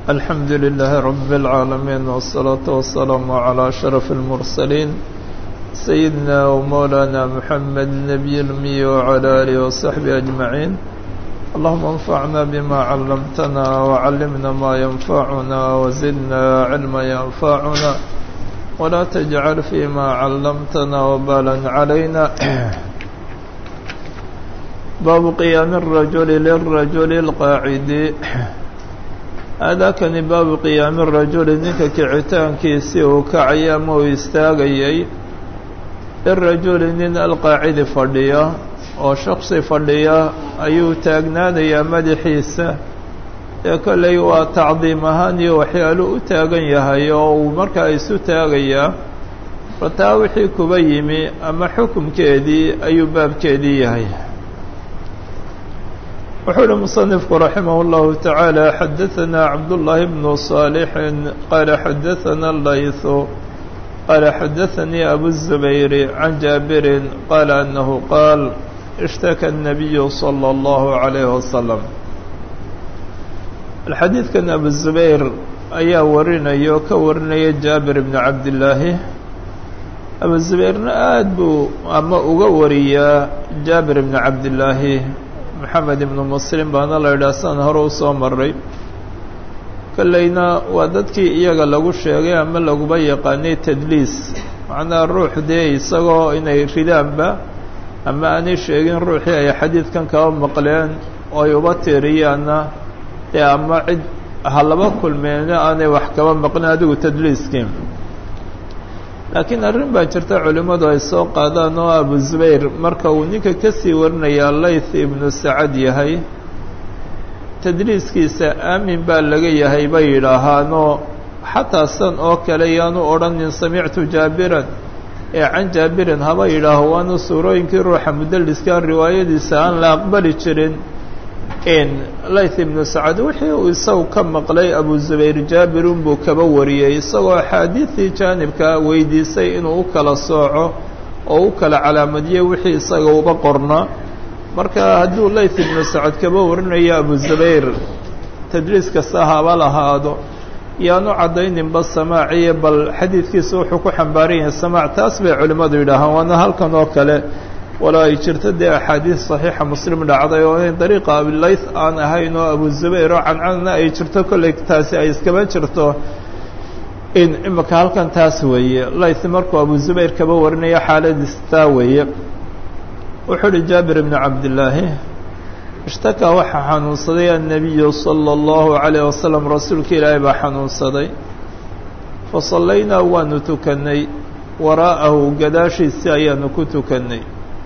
الحمد لله رب العالمين والصلاة والسلام على أشرف المرسلين سيدنا ومولانا محمد النبي الأمي وعلى آله وصحبه أجمعين اللهم انفعنا بما علمتنا وعلمنا ما ينفعنا وزدنا علما ينفعنا ولا تجعل فيما علمتنا وبالا علينا باب قيام الرجل للرجل القاعد aadaakani baabu qiyaami rajuli ninka kicitaankiisii uu kacaya ama uu istaagayay lirajuli nin alqaacidi fadhiya oo shaksi fadhiya ayuu taagnaanayaa madaxiisa ee kolley waa tacdiim ahaan iyo waxyaalu u taagan yahay oo uu markaa isu taagayaa fataa wixii kuba yimi ama xukumkeedii ayuu baabkeedii yahay wuxuu uhi muصنifku raximah اllahu taعaalى xadaثana cabduالlahi bnu صaalixin qaala xadaثana layثu qaala xadaثanii abu الزubayr can jaabirin qaala anahu qaal اshtaka الnabiyu slى اllahu عalayh wasalam xadiidkan abu zubayr ayaa warinaya oo ka warinaya jaabir bn cabdillaahi abu zubayrna aad buu ama uga wariyaa jaabir bn cabdillaahi maxamed ibnu muslim baana la yidhaha san hore usoo maray kolleyna waa dadkii iyaga lagu sheegay ama laguba yaqaanay tadliis macnaha ruux dee isagoo inay ridaanba ama aanay sheegin ruuxii ay xadiidkan kaba maqleen oo ay uba tiiriyaanna dee ama cid ha laba kulmeena aanay wax kaba maqlin adigu tadliiskii laakiin arrin baa jirta culimmadu ay soo qaadaan oo abu zubayr marka uu ninka ka sii warinayaa layth ibnu sacad yahay tadliiskiisa aamin baa laga yahay bay yidhaahaanoo xataa san oo kale yaanu odhanin samictu jaabiran ee can jaabirin haba yidhaaho waana suurooyinkii ruuxa mudaliskaa riwaayadiisa aan la aqbali jirin in layth ibnu sacad wixii uu isagu ka maqlay abu zubayr jaabirun buu kaba wariyey isagoo axaadiidii jaanibka weydiisay inuu u kala sooco oo u kala calaamadiyey wixii isaga uba qorna marka hadduu layth ibnu sacad kaba warinayo abu zubayr tadriis kasta haba lahaado yaanu caddayninba samaaciye bal xadiidkiisa wuxuu ku xambaaran yahay samaac taas bay culimmadu yidhaahaan waana halkan oo kale walaa ay jirto dee axaadiis saxiixa muslim dhacday oo in dariiqa abilayth aan ahayn oo abu zubayr oo cancanna ay jirto kolley taasi ay iskaba jirto in imika halkan taas weeye layth markuu abu zubayr kaba warinayo xaaladiis taa weeye wuxuu uhi jaabir ibnu cabdillaahi ishtakaa waxaa xanuunsaday annabiyu sala allahu calayh wasalam rasuulka ilaahay baa xanuunsaday fa sallaynaa waanu tukannay waraa'ahu gadaashiisii ayaanu ku tukannay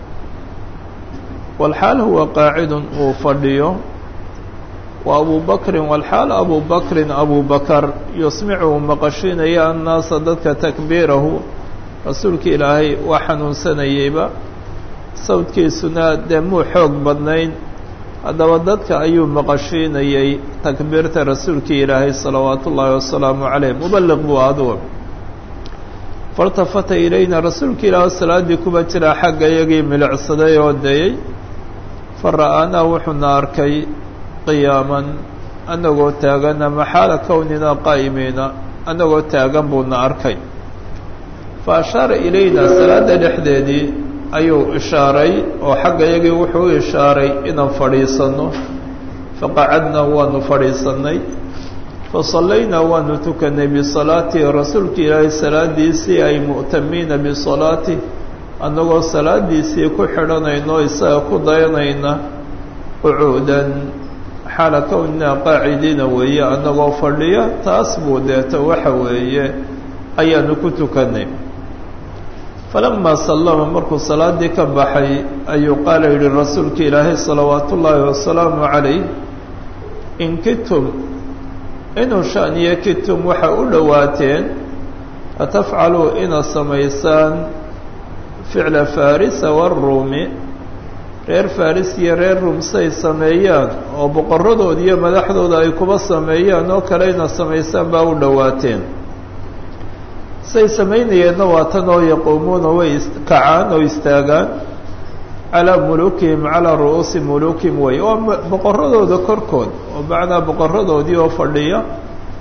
walxaal huwa qaacidun uu fadhiyo wa abu bakrin walxaal abu bakrin abu bakar yusmicu uu maqashiinaya annaasa dadka takbiirahu rasuulka ilaahay waa xanuunsanayeyba sawdkiisuna dee muu xoog badnayn haddaba dadka ayuu maqashiinayey takbiirta rasuulka ilaahay salawaatu ullaahi wasalaamu caleyh mubaliq buu aduga faltafata ilayna rasuulka ilaahay salaaddii kuba jiraa xagga iyagii milicsaday oo dayey fara'aanaa wuxuuna arkay qiyaaman annagoo taagan ama xaala kownina qaa'imiina annagoo taagan buuna arkay fa ashaara ilayna salaadda dhexdeedii ayuu ishaaray oo xagga iyagii wuxuu u ishaaray inaan fadhiisanno faqacadnaa waanu fadhiisannay fa sallaynaa waanu tukannay bisalaatihi rasuulka ilaahay salaadiisii ay mu'tamiina bisalaatih annagoo salaadiisii ku xidhanayno isaga ku dayanayna qucuudan xaala kownina qaacidiina weeye annagoo fadhiya taas buu deeto waxa weeye ayaanu ku tukannay falamaa sallama markuu salaaddii ka baxay ayuu qaala yidhi rasuulka ilaahay salawaatu ullaahi wasalaamu calayh in kitum inuu shaniyo kitum waxa u dhowaateen atafcaluu inaad samaysaan ficla farisa waruumi reer faris iyo reer ruum say sameeyaan oo boqoradooda iyo madaxdooda ay kuba sameeyaan oo kale inaad samaysaan baa u dhowaateen say samaynayeenna waa tan oo yaquumuuna way kacaan oo istaagaan calaa mulukihim calaa ru'uusi mulukihim wey oo boqoradooda korkood oo macnaa boqoradoodii oo fadhiya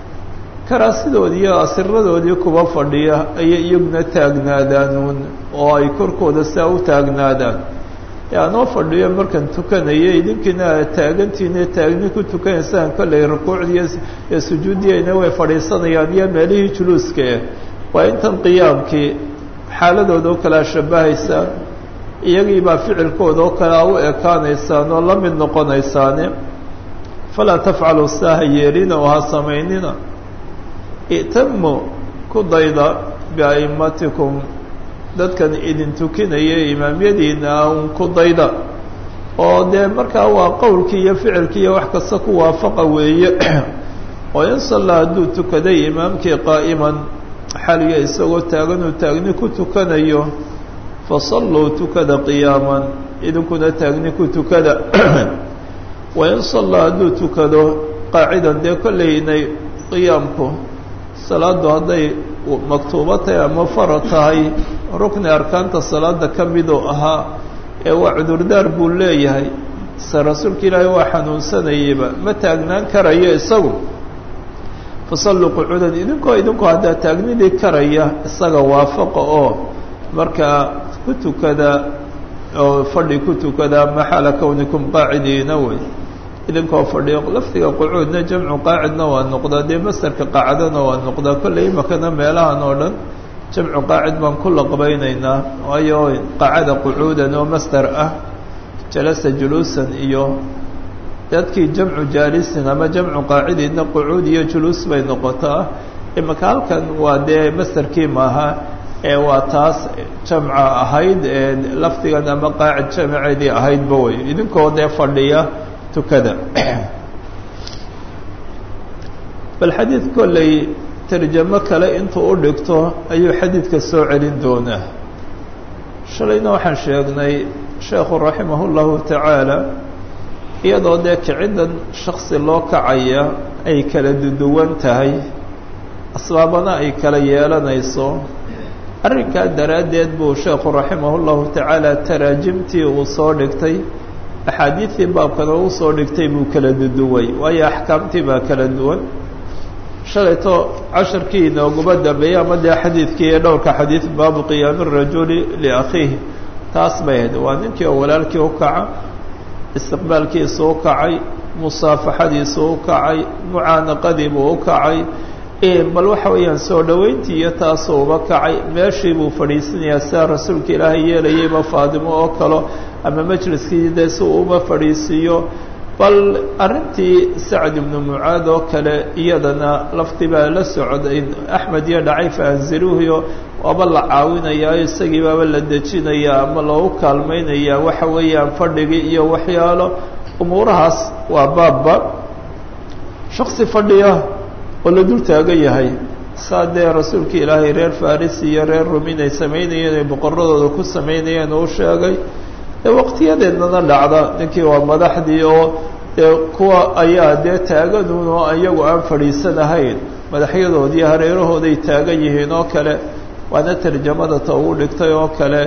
karaasidoodii iyo asiradoodii kuba fadhiya ayay iyaguna taagnaadaanuun oo ay korkooda saa u taagnaadaan ee anoo fadhiyo markaan tukanaya idinkiina aad taagantiine taagni ku tukanaysaan kollay rukuucdiiyo iyo sujuuddiyayna way fadhiisanayaan iyo meelihii juluuskae waa intan qiyaamkii xaaladooda oo kalea shabahaysaan iyagiibaa ficilkooda oo kalea u ekaanaysaan oo la mid noqonaysaane falaa tafcalu saaha yeelina oo ha samaynina i'tamu ku dayda bia'immatikum dadkan idin tukinaya imaamyadiina un ku dayda oo dee markaa waa qowlkii iyo ficilkii iyo wax kasta ku waafaqa weeye oo in sallaa hadduu tukaday imaamkii qaa'iman xaliya isagoo taaganuu taagni ku tukanayo fasalluu tukada qiyaaman idinkuna taagni ku tukada wain sallaa hadduu tukado qaacidan dee kolleynay qiyaamku salaaddu hadday maktuubo tahay ama farad tahay rukni arkaanta salaada ka miduu ahaa ee waa cudurdaar buu leeyahay se rasuulka ilaahay waa xanuunsanayeyba ma taagnaan karayo isagu fasalluu qucuudan idinkoo idinku haddaa taagnidii karaya isaga waafaqa oo markaa ku tukada oo fadhi ku tukada maxala kownikum qaacidiina wey idinkoo fadhiyo lafdiga qucuudna jamcu qaacidna waa noqdaa dee mastarka qaacadana waa noqdaa kolley imakana meelahan oo dhan jamcu qaacid baan ku laqbaynaynaa waayo qaacada qucuudan oo mastar ah jalasa juluusan iyo dadkii jamcu jaalisin ama jamcu qaacidiidna qucuud iyo juluus bay noqotaa imaka halkan waa dee mastarkii maaha ee waa taas jamca ahayd ee lafdigan ama qaacid jamceedii ahaydba wey idinkoo dee fadhiya tukada bal xadiid kolley tarjamo kale intuu u dhigto ayuu xadiidka soo celin doonaa shalayna waxaan sheegnay sheekhu raximah اllahu tacaala iyadoo dee kiciddan shaksi loo kacaya ay kala duduwan tahay asbaabana ay kala yeelanayso arrinkaa daraaddeed buu sheekhu raximah اllahu tacaala taraajimtii uu soo dhigtay axaadiidtii baabkana uu soo dhigtay buu kala duduway waayo axkaamtii baa kala duwan shalayto casharkii inooguma dambeeyey ama dee xadiidkii ee dhowrka xadiid baabu qiyaami rajuli liakhiihi taas bay ahayd waa ninkii oo walaalkii u kaca istiqbaalkiisu u kacay musaafaxadiisu u kacay mucaanaqadiibuu u kacay bal waxa weeyaan soo dhoweyntii iyo taasuu uba kacay meeshii buu fadhiisanayaa sidaa rasuulka ilaahay yeelayayba faadimo oo kalo ama majliskii dee si uu uba fadhiisiiyo bal arrintii sacd ibnu mucaad oo kale iyadana lafti baa la socday axmed iyo dhacay faanziruuhiyo waaba la caawinayaa isagii baaba la dejinayaa ama loogu kaalmaynayaa waxa weeyaan fadhigii iyo waxyaalo umuurahaas waa baabba shaksi fadhiya oo la dul taagan yahay saa dee rasuulka ilaahay reer faris iyo reer rumin ay samaynayeen ay boqoradooda ku samaynayeen uu sheegay dee waqtiyadeednana dhacda ninkii waa madaxdii oo dee kuwa ayaa dee taaganuun oo iyagu aan fadhiisanahayn madaxyadoodii hareerahooday taagan yihiin oo kale waana tarjamada ta ugu dhigtay oo kale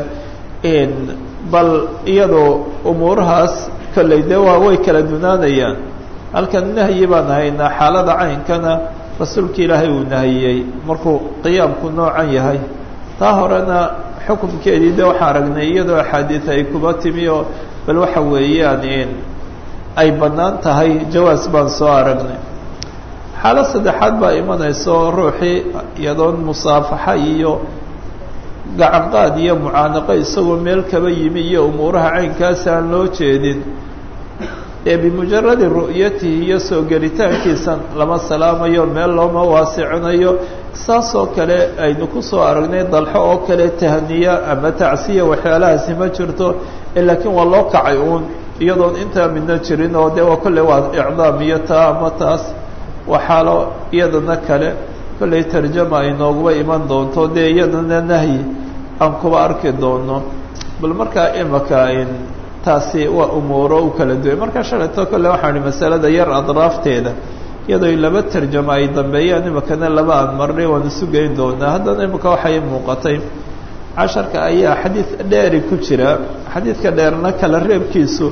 bal iyadoo umuurahaas kolley dee waa way kala dunaanayaan halkan nahyi baan haynaa xaalada caynkana rasuulka ilaahay uu nahiyey markuu qiyaamku noocan yahay taa horena xukumkeedii de waxaan aragnay iyadoo axaadiid ay kuba timi oo bal waxa weeyaan ay bannaan tahay jawaas baan soo aragnay xaalad saddexaad baa imanaysa oo ruuxii iyadoon musaafaxa iyo gacanqaad iyo mucaanaqo isagoo meel kaba yimi iyo umuuraha caynkaasi aan loo jeedin ee bimujaradi ru'yatihi iyo soo gelitaankiisa lama salaamayo meel looma waasicinayo saasoo kale aynu ku soo aragnay dalxo oo kale tahniya ama tacsiya waxyaalahaasi ma jirto laakiin waa loo kacay uun iyadoon intaa midna jirin oo dee waa kolley waa icdaam iyo taa ama taas waa xaalo iyadana kale kolley tarjama ay nooguba iman doonto dee iyadana nahyi aan kuba arki doono bal markaa imaka taasi waa umuuro u kala duway markaa shalayto kolle waxaan ihi masalada yar adraafteeda iyadoo laba tarjamo ay dambeeyaan imakana laba aan marnay waan isu geyn doonaa haddana imika waxay muuqatay casharka ayaa xadiid dheeri ku jira xadiidka dheerna kala reebkiisu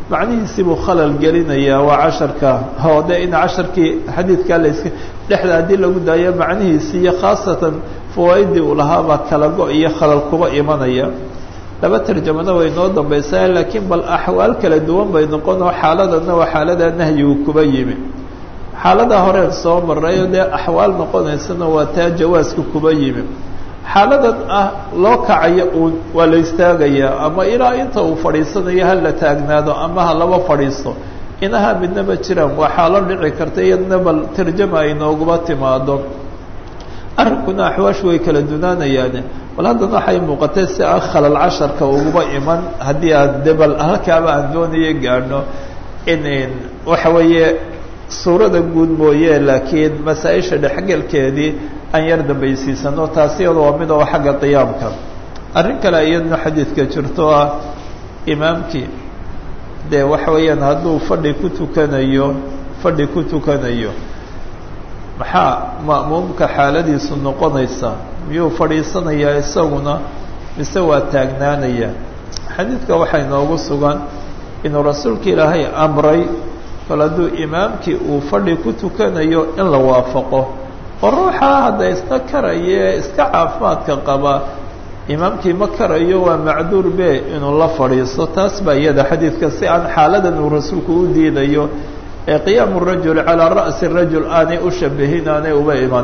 macnihiisii buu khalal gelinayaa waa casharka oo de in casharkii xadiidkaa laska dhexda haddii lagu daayo macnihiisii iyo khaasatan fawaaidii uu lahaabaa kala go- iyo khalal kuba imanaya laba tarjamana way noo dambaysaa laakiin bal axwaal kala duwan bay noqonoo xaaladana waa xaalada nahyigu kuba yimi xaalada horeen soo marayo dee axwaal noqonaysana waa taa jawaaska kuba yimi xaaladan ah loo kacayo uun waa la istaagayaa ama ilaa inta uu fadhiisanayo ha la taagnaado ama ha laba fadhiisto inaha midnaba jiraan waa xaalo dhici karta iyadna bal tarjama ay nooguba timaado arrinkuna axwaashu way kala dunaanayaane bal haddana waxay muuqatay si aan khalal casharka uguba iman haddii aan de bal halkaaba aan doonayo gaadhno in waxa weeye suurada guud mooye laakiin masaa-isha dhexgelkeedii aan yar dambaysiisano taasi iyada waa mid oo xagga qiyaamka arrin kale iyadna xadiidka jirto ah imaamkii dee waxa weeyaan hadduu fadhi ku tukanayo fadhi ku tukanayo maxaa ma'muumka xaaladiisu noqonaysa miyuu fadhiisanayaa isaguna mise waa taagnaanaya xadiidka waxay noogu sugan inuu rasuulka ilaahay amray kol hadduu imaamkii uu fadhi ku tukanayo in la waafaqo oo ruuxaa hadda iska karaya iska caafimaadka qaba imaamkii ma karayo waa macduur be inuu la fadhiisto taas baa iyada xadiidka si aan xaaladan uu rasuulku u diidayo ee qiyaamu rajul calaa ra'si rajul aanay u shabihin aanay uba iman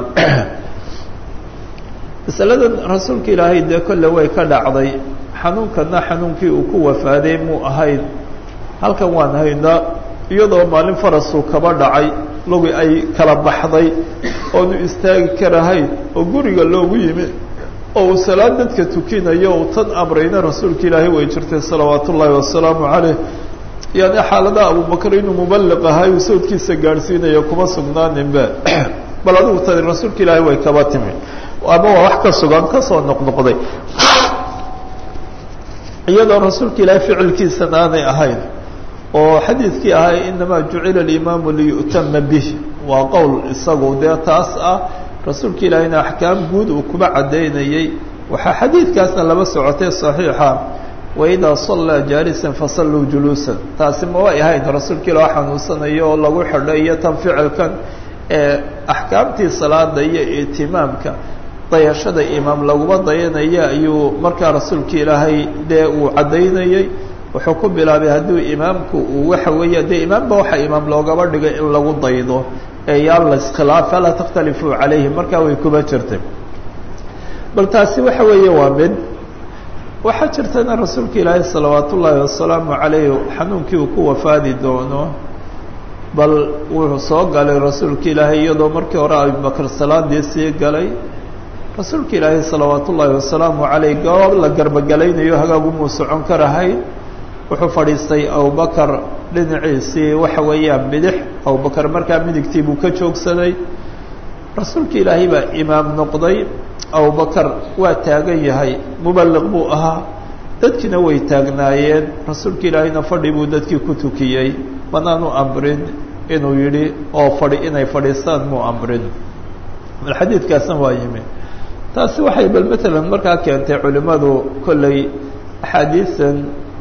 masaladan rasuulka ilaahay dee kolle way ka dhacday xanuunkana xanuunkii uu ku wafaaday muu ahayn halkan waan haynaa iyadoo maalin farasuu kaba dhacay lugi ay kala baxday oonu istaagi karahayn oo guriga loogu yimi oo uu salaad dadka tukinayo uu tan amrayna rasuulka ilaahay way jirtay salawaat ullaahi wasalaamu caleyh yani xaaladaha abubakar inuu mubaliq ahay uu sawdkiisa gaadhsiinayo kuma sugnaaninba bal adigu tani rasuulka ilaahay way kaba timi ama waa wax ka sugan kasoo noqnoqday iyadoo rasuulka ilaahay ficilkiisana aanay ahayn oo xadiidkii ahay inamaa jucila alimaamu liyu'tama bih waa qowl isagu dee taas ah rasuulka ilaahayna axkaam guud uu kuba caddaynayey waxaa xadiidkaasna laba socotay saxiixa waidaa sallaa jaalisan fasalluu juluusan taasi ma way ahayn rasuulka ilah xanuunsanayo oo lagu xidho iyo tan ficilkan ee axkaamtii salaada iyo itimaamka dayashada imaam laguma dayanaya ayuu markaa rasuulka ilaahay dee uu caddaynayey wuxuu ku bilaabay hadduu imaamku uu waxa weeye dee imaamba waxa imaam loogaba dhigay in lagu daydo ee yaan la iskhilaaf falaa takhtalifuu calayhi markaa way kuba jirtay bal taasi waxa weeye waa mid waxaa jirtana rasuulka ilaahay salawaat ullaahi wasalaamu calayh xanuunkii uu ku wafaadi doono bal wuxuu soo galay rasuulka ilaahay iyadoo markii hore abubakar salaadii sii galay rasuulka ilaahay salawaat ullaahi wasalaamu calayh goob la garbogelaynayo hagaagumuu socon karahayn wuxuu fadhiistay abubakar dhinaciisii waxa weeyaan bidix abubakar markaa midigtii buu ka joogsaday rasuulka ilaahay baa imaam noqday abubakar waa taagan yahay mubaliq buu ahaa dadkiina way taagnaayeen rasuulka ilaahayna fadhi buu dadkii ku tukiyey manaanu amrin inuu yidhi oo fadhi inay fadhiistaan muu amrin bal xadiidkaasna waa yimi taasi waxay bal matalan markaa keentay culimmadu kolley axaadiisan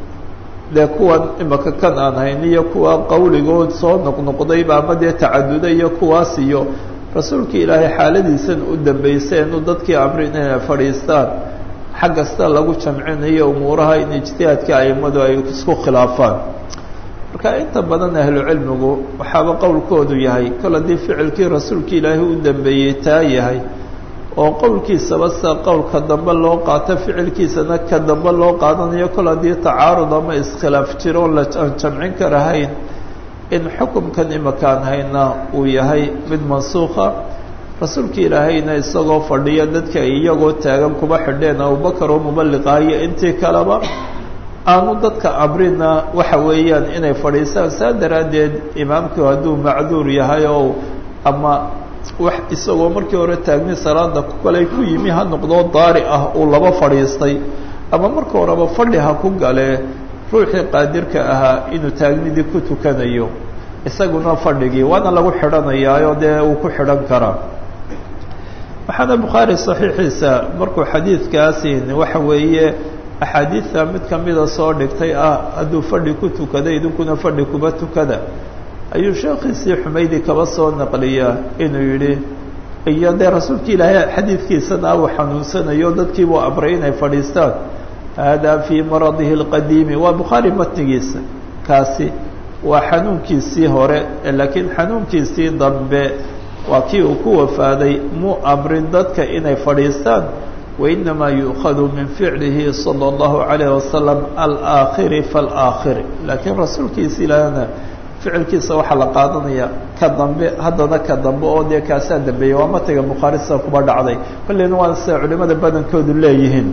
dee kuwan imaka kan aan hayn iyo kuwa qawligood soo noqnoqdayba ama dee tacaduda iyo kuwaas iyo rasuulka ilaahay xaaladiisan u dambaysay inuu dadkii amrin inay fadhiistaan xag kasta lagu jamcinayo umuuraha in ijtihaadka aimadu ay isku khilaafaan marka inta badan ahlucilmigu waxaaba qowlkoodu yahay kol haddii ficilkii rasuulka ilaahay u dambeeyey taa yahay oo qowlkiisaba sida qowlka dambe loo qaato ficilkiisana ka dambe loo qaadanayo kol haddii tacaarud ama iskhilaaf jiro on la aan jamcin karahayn in xukumkan imakaan hayna uu yahay mid mansuukha rasuulka ilaahayna isagoo fadhiya dadka ay iyagoo taagan kuba xidheen abubakar oo mubaliqahayo intii kaleba aanu dadka amrina waxa weeyaan inay fadhiisaan saa daraaddeed imaamku hadduu macduur yahay oo ama wax isagoo markii hore taagni salaada kaley ku yimi ha noqdoo daari ah uu laba fadhiistay ama marka horeba fadhi ha ku galee ruuxii qaadirka ahaa inuu taagnidii ku tukanayo isaguna fadhigii waana lagu xidhanayaayo dee uu ku xidhan karaa waxaana bukhaari saxiixiisa markuu xadiidkaasi waxa weeye axaadiidta mid kamida soo dhigtay ah hadduu fadhi ku tukada idinkuna fadhi kuba tukada ayuu sheekhiisii xumaydi kaba soo naqliyaa inuu yidhi iyo dee rasuulka ilaahay xadiidkiisana uu xanuunsanayo dadkiibuu amray inay fadhiistaan hada fii maradihi اlqadiimi waa bukhaari matnigiisa kaasi waa xanuunkiisii hore laakiin xanuunkiisii dambe waa kii uu ku wafaaday muu amrin dadka inay fadhiistaan wainamaa yu'khadu min ficlihi salى اllahu عalayه wasalam alaakhiri faاlaakhiri laakiin rasuulkiisa ilaahna ficilkiisa waxaa la qaadanaya ka dambe haddana ka dambe oo dee kaasaa dambeeyey waa matiga bukhaari sida kuba dhacday kolleyna waa sida culimada badankoodu leeyihiin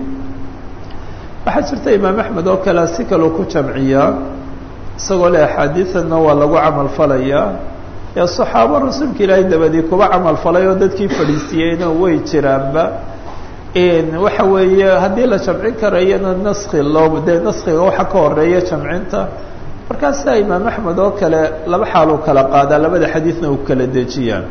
waxaa jirta imaam axmed oo kale si kaleu ku jamciyaa isagoo le axaadiidanna waa lagu camal falayaa ee saxaabo rasuulka ilaahay dabadii kuba camal falay oo dadkii fadhiisiyeyna way jiraanba waxa weeye haddii la jamcin karayana naski loo dee naskiga waxa ka horeeya jamcinta markaasaa imaam axmed oo kale laba xaaluu kala qaadaa labada xadiidna uu kala dejiyaa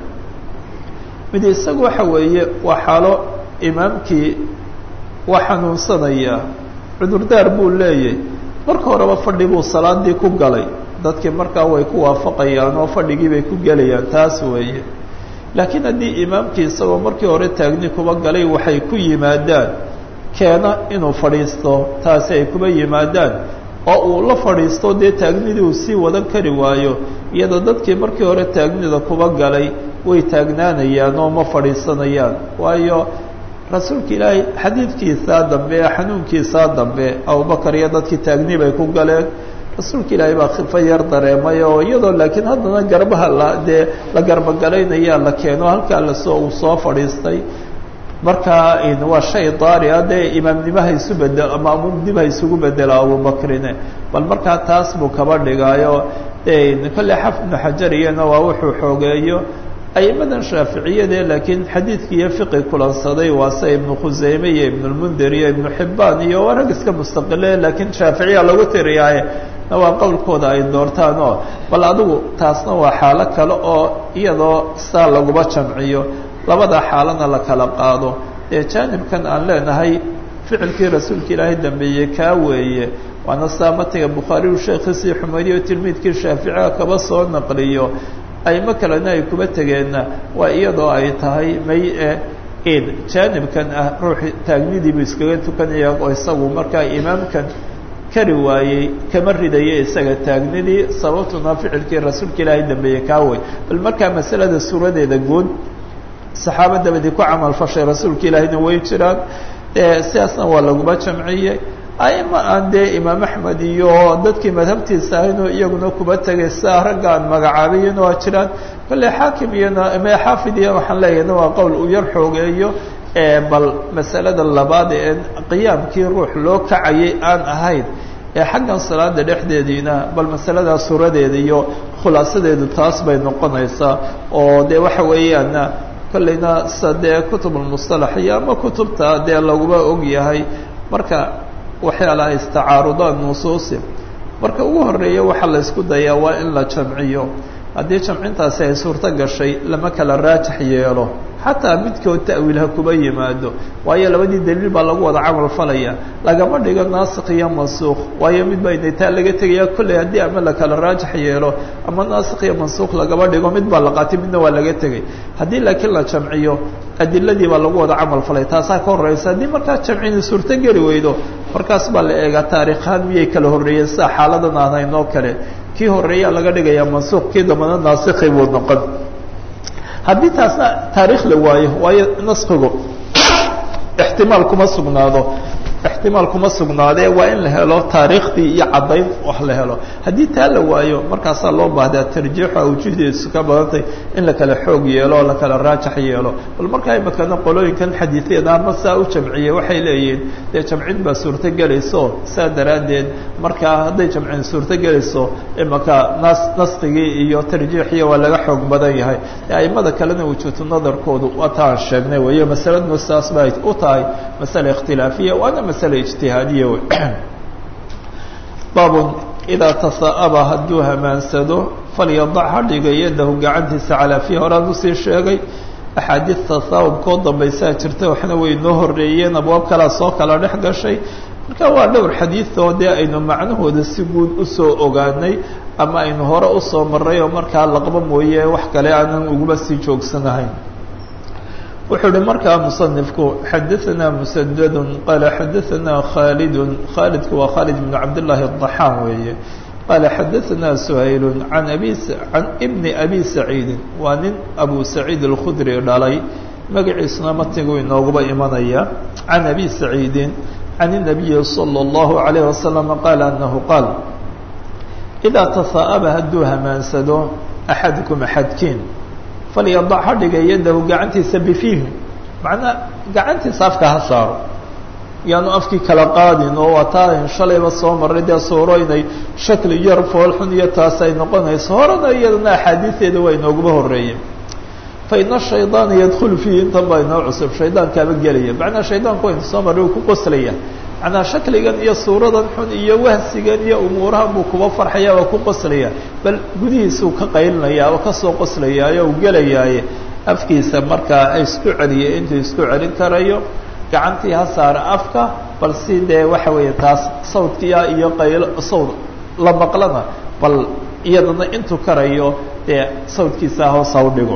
mid isagu waxa weeye waa xaalo imaamkii waa xanuunsanaya cudurdaar buu leeyahy marka horeba fadhi buu salaadii ku galay dadkii markaa way ku waafaqayaan oo fadhigii bay ku gelayaan taas weeye laakiin haddii imaamkii isagoo markii hore taagni kuba galay waxay ku yimaadaan keena inuu fadhiisto taasi ay kuba yimaadaan oo uu la fadhiisto dee taagnidii uu sii wadan kari waayo iyadoo dadkii markii hore taagnida kuba galay way taagnaanayaan oo ma fadhiisanayaan waayo rasuulka ilaahay xadiidkiisaa dambe ee xanuunkiisaa dambe abubakar iyo dadkii taagni bay ku galeen rasuulka ilaahay baa khifa yar dareemay oo iyadoo laakiin haddana garbaha la dee la garbagalaynayaa la keeno halkaa lasoo uu soo fadhiistay markaa waa shay daari a dee imaamnimaha isu bedel ama amuumnimaha isugu bedela abubakrine bal markaa taas buu kaba dhigaayo kolley xaf ibnu xajar iyana waa wuxuu xoogeeyo aimadan shaaficiyade laakiin xadiidki iyo fiqi kulansaday waa se ibnu khuseyme iyo ibnulmundir iyo ibnu xibbaan iyo waa rag iska mustaqile laakiin shaaficiya lagu tiriyaaye na waa qowlkooda ay doortaan oo bal adigu taasna waa xaalo kale oo iyadoo saa laguma jamciyo labada xaalana la kala qaado ee jaanibkan aan leenahay ficilkii rasuulka ilaahay dambeeyey kaa weeye waana saa matiga bukhaari u sheekhiisii xumaydiyo tilmiidkii shaaficiga kaba soo naqliyo aymo kalena ay kuba tegeenna waa iyadoo ay tahay may e in jaanibkan ah ruuxi taagnidiibu iskaga tukanaya oo isagu markaa imaamkan kari waayey kama ridaya isaga taagnidii sababtuna ficilkii rasuulka ilaahay dambeeye kaa way bal markaa masalada suuradeeda guud saxaaba dabadii ku camal fashay rasuulka ilaahayna way jiraan sidaasna waa laguma jamciyey aima aan dee imaam axmed iyo dadkii madhabtiisa ahaynoo iyaguna kuba tegay sidaa ragga aan magacaabayana waa jiraan kolley xaakim iyona me xaafid iyo waxaan leeyahna waa qowl uu yar xoogeeyo bal masalada labaad ee qiyaamkii ruux loo kacayay aan ahayn ee xaggan salaada dhexdeediina bal masaladaa suuradeeda iyo khulaasadeedu taas bay noqonaysaa oo dee waxa weeyaan kolleyna sida dee kutub almustalax iyo ama kutubta dee laguma og yahay marka waxyaalaha istacaarudaan nusuusi marka ugu horeeya waxaa la ysku dayaa waa in la jamciyo haddii jamcintaasi ay suurto gashay lama kala raajax yeelo xataa midkood ta'wiilha kuba yimaado waayo labadii daliil baa lagu wada camal falaya lagama dhigo naasik iyo mansuuq waayo mid baa inaytaa laga tegaya kolley haddii ama la kala raajax yeelo ama naasik iyo mansuuq lagama dhigo mid baa la qaatay midna waa laga tegay haddii laakiin la jamciyo adiladii baa lagu wada camal falay taasaa ka horeysa haddii markaa jamcini suurto geli weydo markaas baa la eegaa taariikhaan miyay kala horreeyeen sida xaaladan aan haynoo kale kii horreeyaa laga dhigayaa mansuuq kii dambana naasikhi buu noqon haddii taasna taariikh la waayo waayo naskigu ixtimaal kuma sugnaado ixtimaal kuma sugnaadee waa in la helo taariikhdii iyo caddayn wax la helo haddii taa la waayo markaasaa loo baahdaa tarjiixu awjuhdiisu ka badantay in la kala xoog yeelo oo la kala raajax yeelo bal markaa imakana qolooyinkan xadiisyada ama saa u jamciyey waxay leeyihiin dee jamcin baa suurto gelayso saa daraaddeed markaa hadday jamcin suurto gelayso imaka nas naskigii iyo tarjiixiya waa laga xoog badan yahay aimada kalena wujuudu nadarkoodu waa ta aan sheegnay weeyo masaladnu saas bay u tahay masale ikhtilaafiya waana masale ijtihaadiya wey baabun idaa tasaa'aba hadduu hamaansado falyadac ha dhiga yadahu gacantiisa calaa fiihi horaan usii sheegay axaadiis tasaawubkoo dambaysaa jirta waxna way noo horreeyeen abwaab kalaa soo kala dhex gashay marka waa dhowr xadiidoo dee aynu macnahooda si guud usoo ogaanay ama aynu hore usoo maray oo markaa laqba mooye wax kale aanan uguba sii joogsanahayn wuxuu uhi markaa musanifku xadaثana musadad qaala xadaثana khaalid khaalidku waa khaalid bn cabdالlahi الضaxaan weeye qaala xadaثana shayl an abi can bni abi saciidi waa nin abu saciid اlkhudri dhalay magaciisuna matigu inooguba imanaya can abi saciidi can الnabiyi salى الlahu عalayه wasalam qaala anahu qaal idaa tasaa'aba hadduu hamaansado axadukum axadkiin falyadac ha dhiga yadahu gacantiisa bifiihi macnaa gacantiisa afka ha saaro yaanu afkii kala qaadin oo waa taa shalayba soo maray dee suuro inay shakli yar foolxun iyo taas ay noqonayso horena iyadana axaadiisteeda waa inooguba horeeyeen fa ina shaydaana yadkhulu fiihi intan baa inoo cusub shaydaankaaba gelaya macnaa shaydaanku waynu soo marray uu ku qoslaya macnaa shakligan iyo suuradan xun iyo wahsigan iyo umuurahan buu kuba farxaya waa ku qoslaya bal gudihiisuu ka qaylinaya oo kasoo qoslayaayo u gelayaaye afkiisa markaa isku celiya intuu isku celin karayo gacantii ha saara afka bal si dee waxa weeye taas sawdkiya iyo qaylo sawd la maqlana bal iyadana intuu karayo dee sawdkiisa hoos ha u dhigo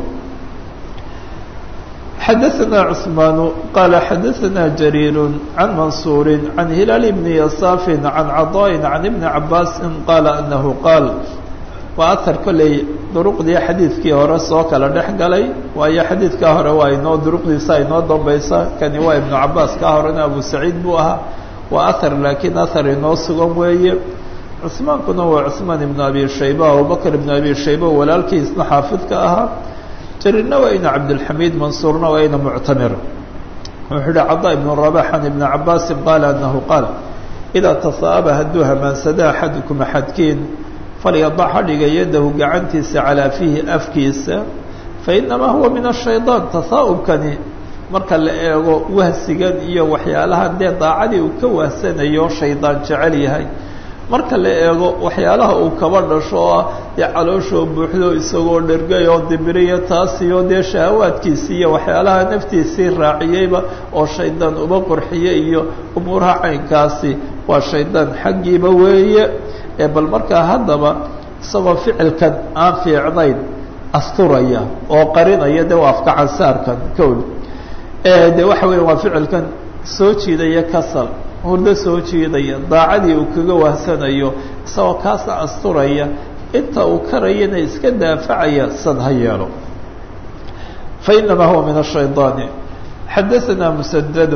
xadaثna cثmaan qaala xadaثna jariir can mansuur can hilaal bni yasaaf can caطاء can ibni cabaasi qaala anahu qaal waa ahar kolley duruqdii xadiidkii hore soo kala dhex galay waayo xadiidkaa hore waa inoo duruqdiisa inoo dambaysa kani waa ibnu cabaas ka horena abu saciid buu ahaa waa ahar laakiin ahar inoo sugan weeye cusmaankuna waa cusmaan ibnu abi shayba abubakr ibnu abi shayba walaalkiisna xaafidka ahaa jariirna waa ina cabdilxamiid mansuurna waa ina muctamir wuxuu yihi cadaa ibnu rabax can ibni cabaasin qaala anahu qaal idaa tasaa'aba hadduu hamaansada axadukum axadkiin falyadac ha dhiga yadahu gacantiisa calaa fiihi afkiisa fainamaa huwa min ashayطaan tasaa'ubkani marka la eego wahsigan iyo waxyaalaha dee daacadii uu ka wahsanayo shaydaan jecel yahay marka la eego waxyaalaha uu kaba dhasho oo ah dee calooshoo buuxdo isagoo dhergay oo dibiriyo taasiyo dee shahawaadkiisii iyo waxyaalaha naftiisii raaciyeyba oo shaydaan uba qurxiye iyo umuuraha caynkaasi waa shaydaan xaggiiba weeye ee bal markaa haddaba isagoo ficilkan aan fiicnayn asturaya oo qarinaya de waa afkacansaarkan kowl de waxa weya waa ficilkan soo jiidaya kasal hurdo soo jiidaya daacadii uu kaga wahsanayo isagoo kaasa asturaya inta uu karayana iska daafacaya sad ha yeelo fainamaa huwa min الshayطaani xadaثana msdd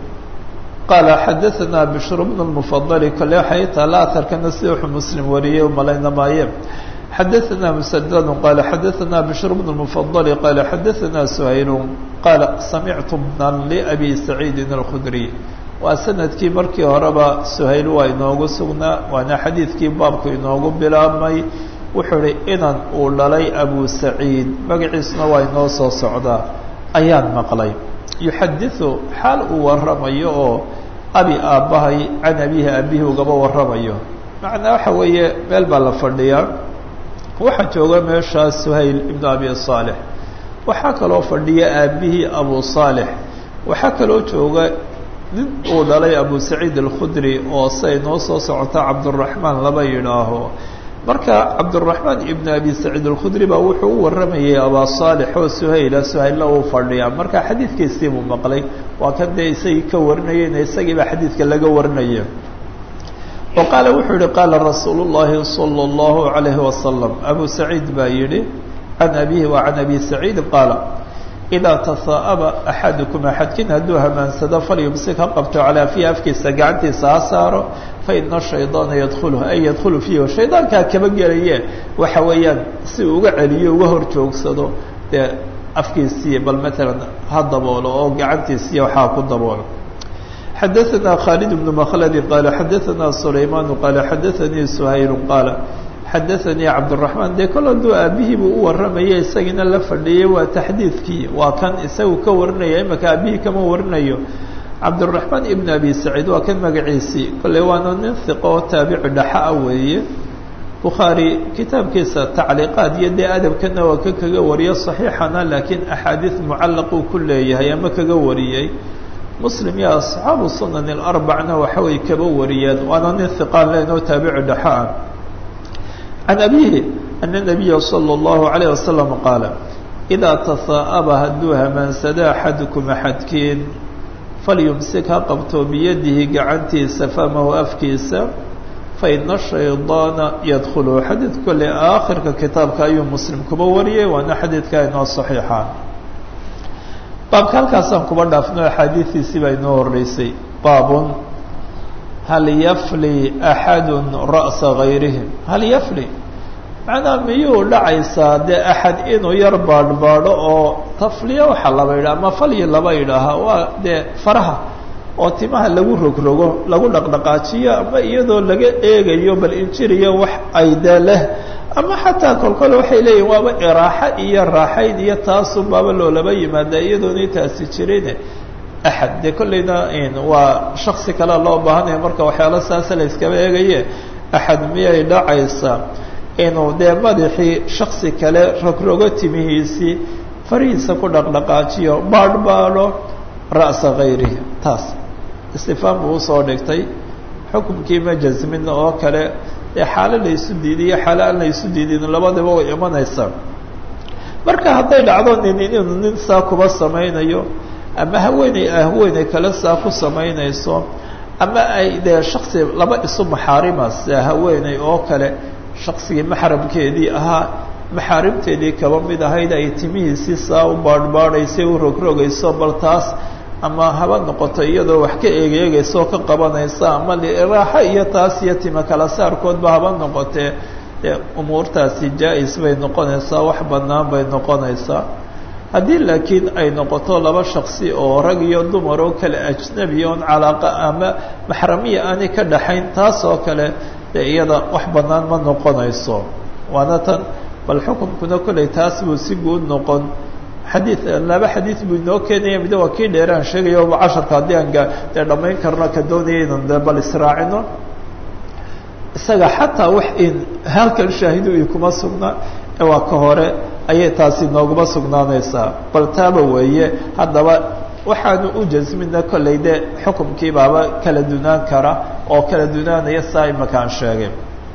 qaala xadaثana bشhr bn الmfadl kale waxay taala aharkana sida wuxuu muslim wariyey umalayna maaye xadaثana msdd qaala xadaثana bشhr bn الmfadl qaala xadaثana shayl qaala samictu bna labi saciidi الkudriy waa sanadkii markii horeba shayl waa inoogu sugnaa waana xadiidkii baabku inoogu bilaabmay wuxuu ihi inan uu dhalay abu saciid magaciisuna waa inoo soo socdaa ayaan maqlay yuxadiثu xaal uu waramayo oo abi aabbahay can abihi abihi ugaba waramayo macnaa waxa weeye meel baa la fadhiyaa waxaa jooga meeshaas suhayl ibnu abi صaalح waxaa kaloo fadhiya aabihii abu صaalح waxaa kaloo jooga nin uu dhalay abu saciid الkhudri oo siay noo soo socota cabdالرaحmaan laba yidhaaho marka cabdالرaحmaan ibn abi saciid الkhudri baa wuxuu u waramayay abaa صaalح oo suhayla suhaylla uu fadhiyaa marka xadiidkiisii buu maqlay waa kan dee isagii ka warinayeyna isagii baa xadiidka laga warinaya wa qaala wuxuu yihi qaala rasuul الlahi salى الlahu عalayhi wasalam abu saciid baa yihi can abihi wa can abi saciid qaala idaa tasaa'aba axadukum axadkin hadduu hamaansado falyumsik ha qabto calaa fiihi afkiisa gacantiisa ha saaro faina shaydaana yadkhulu ay yadkhulu fiihi shaydaankaa kaba gelaye waxa weeyaan si uu uga celiyo uga hor joogsado dee afkiisii bal matalan ha daboolo oo gacantiisiiy waxaa ku daboolo xadaثana khaalid bnu makhladi qaala xadaثana sulaymaanu qaala xadaثanii suhaylu qaala xadaثanii cabdالرaحmaan dee kol hadduu aabihii buu u warramaya isagiina la fadhiyey waa taxdiidkii waa kan isagu ka warinaya imaka aabihii kama warinayo cabdالرaحmaan ibn abi saciid waa kan magaciisii kolley waana nin hiqo oo taabici dhaxa ah weeye bukhaari kitaabkiisa tacliiqaad iyo dee adabkana waa ka kaga wariyo صaxiixana laakiin axaadiid mucallaq uu ku leeyahay ama kaga wariyey muslim iyo asxaabu sunan alarbacna waxaway kaba wariyeen waana nin hiqaan len oo taabici dhexe ah can abihi ana nabiya salى اllahu alayh wasalam qaala idaa tasaa'aba hadduu hamaansado axadukum axadkiin falyumsik ha qabto biyadihi gacantiisa famahu afkiisa faina shaydaana yadkhulu xadiid kole aakhirka kitaabka ayuu muslim kuba wariyey waana xadiidka inoo saxiixaan baabka halkaasaan kuba dhaafno axaadiidiisii baa inoo horreysay baabun hal yafli axadu ra'sa gayrihim hal yafli macnaa miyuu dhacaysaa dee axad inuu yar baadhbaadho oo tafliya waxaa laba yidhaha ama falyi laba yidhaahaa waa dee faraha oo timaha lagu rogrogo lagu dhaqdhaqaajiyo ama iyadoo laga eegayo bal injiriyo wax ay dee leh ama xataa kolkole waxay leeyihin waaba iraaxo iyo raaxayn iyo taasun baaba loolaba yimaada iyadoona intaasi jirine axad dee kollayna waa shaksi kale loo baahanaya marka waxyaalo saasa la yskaba eegaye axad miyay dhacaysaa inuu dee madaxii shaksi kale rogrogo timihiisii farihiisa ku dhaqdhaqaajiyo baadhbaadho ra'sa kayrihi taas istifaan buu usoo dhigtay xukumkii ma jasmin oo kale dee xaalo la isu diidiyo xaalo aan la isu diidin labadaba way imanaysaa marka hadday dhacdo nin inuu nin saa kuba samaynayo ama haweeney haweeney kale saa ku samaynayso ama ay dee shaksi laba isu maxaarima sia haweeney oo kale shaksigii maxramkeedii ahaa maxaarimteedii kaba mid ahayd ay timihiisii saa u baadhbaadhaysay u rogrogayso bal taas ama haba noqoto iyadoo wax ka eegeegaysa oo ka qabanaysa ama liraaxo iyo taas iyo tima kala saarkoodba haba noqotee dee umuurtaasi jaa-is bay noqonaysaa wax bannaan bay noqonaysaa haddii laakiin ay noqoto laba shaksi oo rag iyo dumar oo kale ajnabi oon calaaqa ama maxramiya aanay ka dhaxayn taas oo kale dee iyada wax bannaan ma noqonayso waana tan bal xukunkuna kolley taas buu si guud noqon xadiid laba xadiid buu inoo keenaya mida waa kii dheeraan sheegayo casharka haddii aan dee dhammayn karno ka doonaya inan de bal israacino isaga xataa wax in halkan shaahidu i kuma sugnaa ee waa ka hore ayay taasi nooguma sugnaanaysaa bal taaba weeye haddaba waxaanu u jasmina kolley de xukumkii baaba kala dunaan kara oo kala dunaanaya saa imakaan sheegay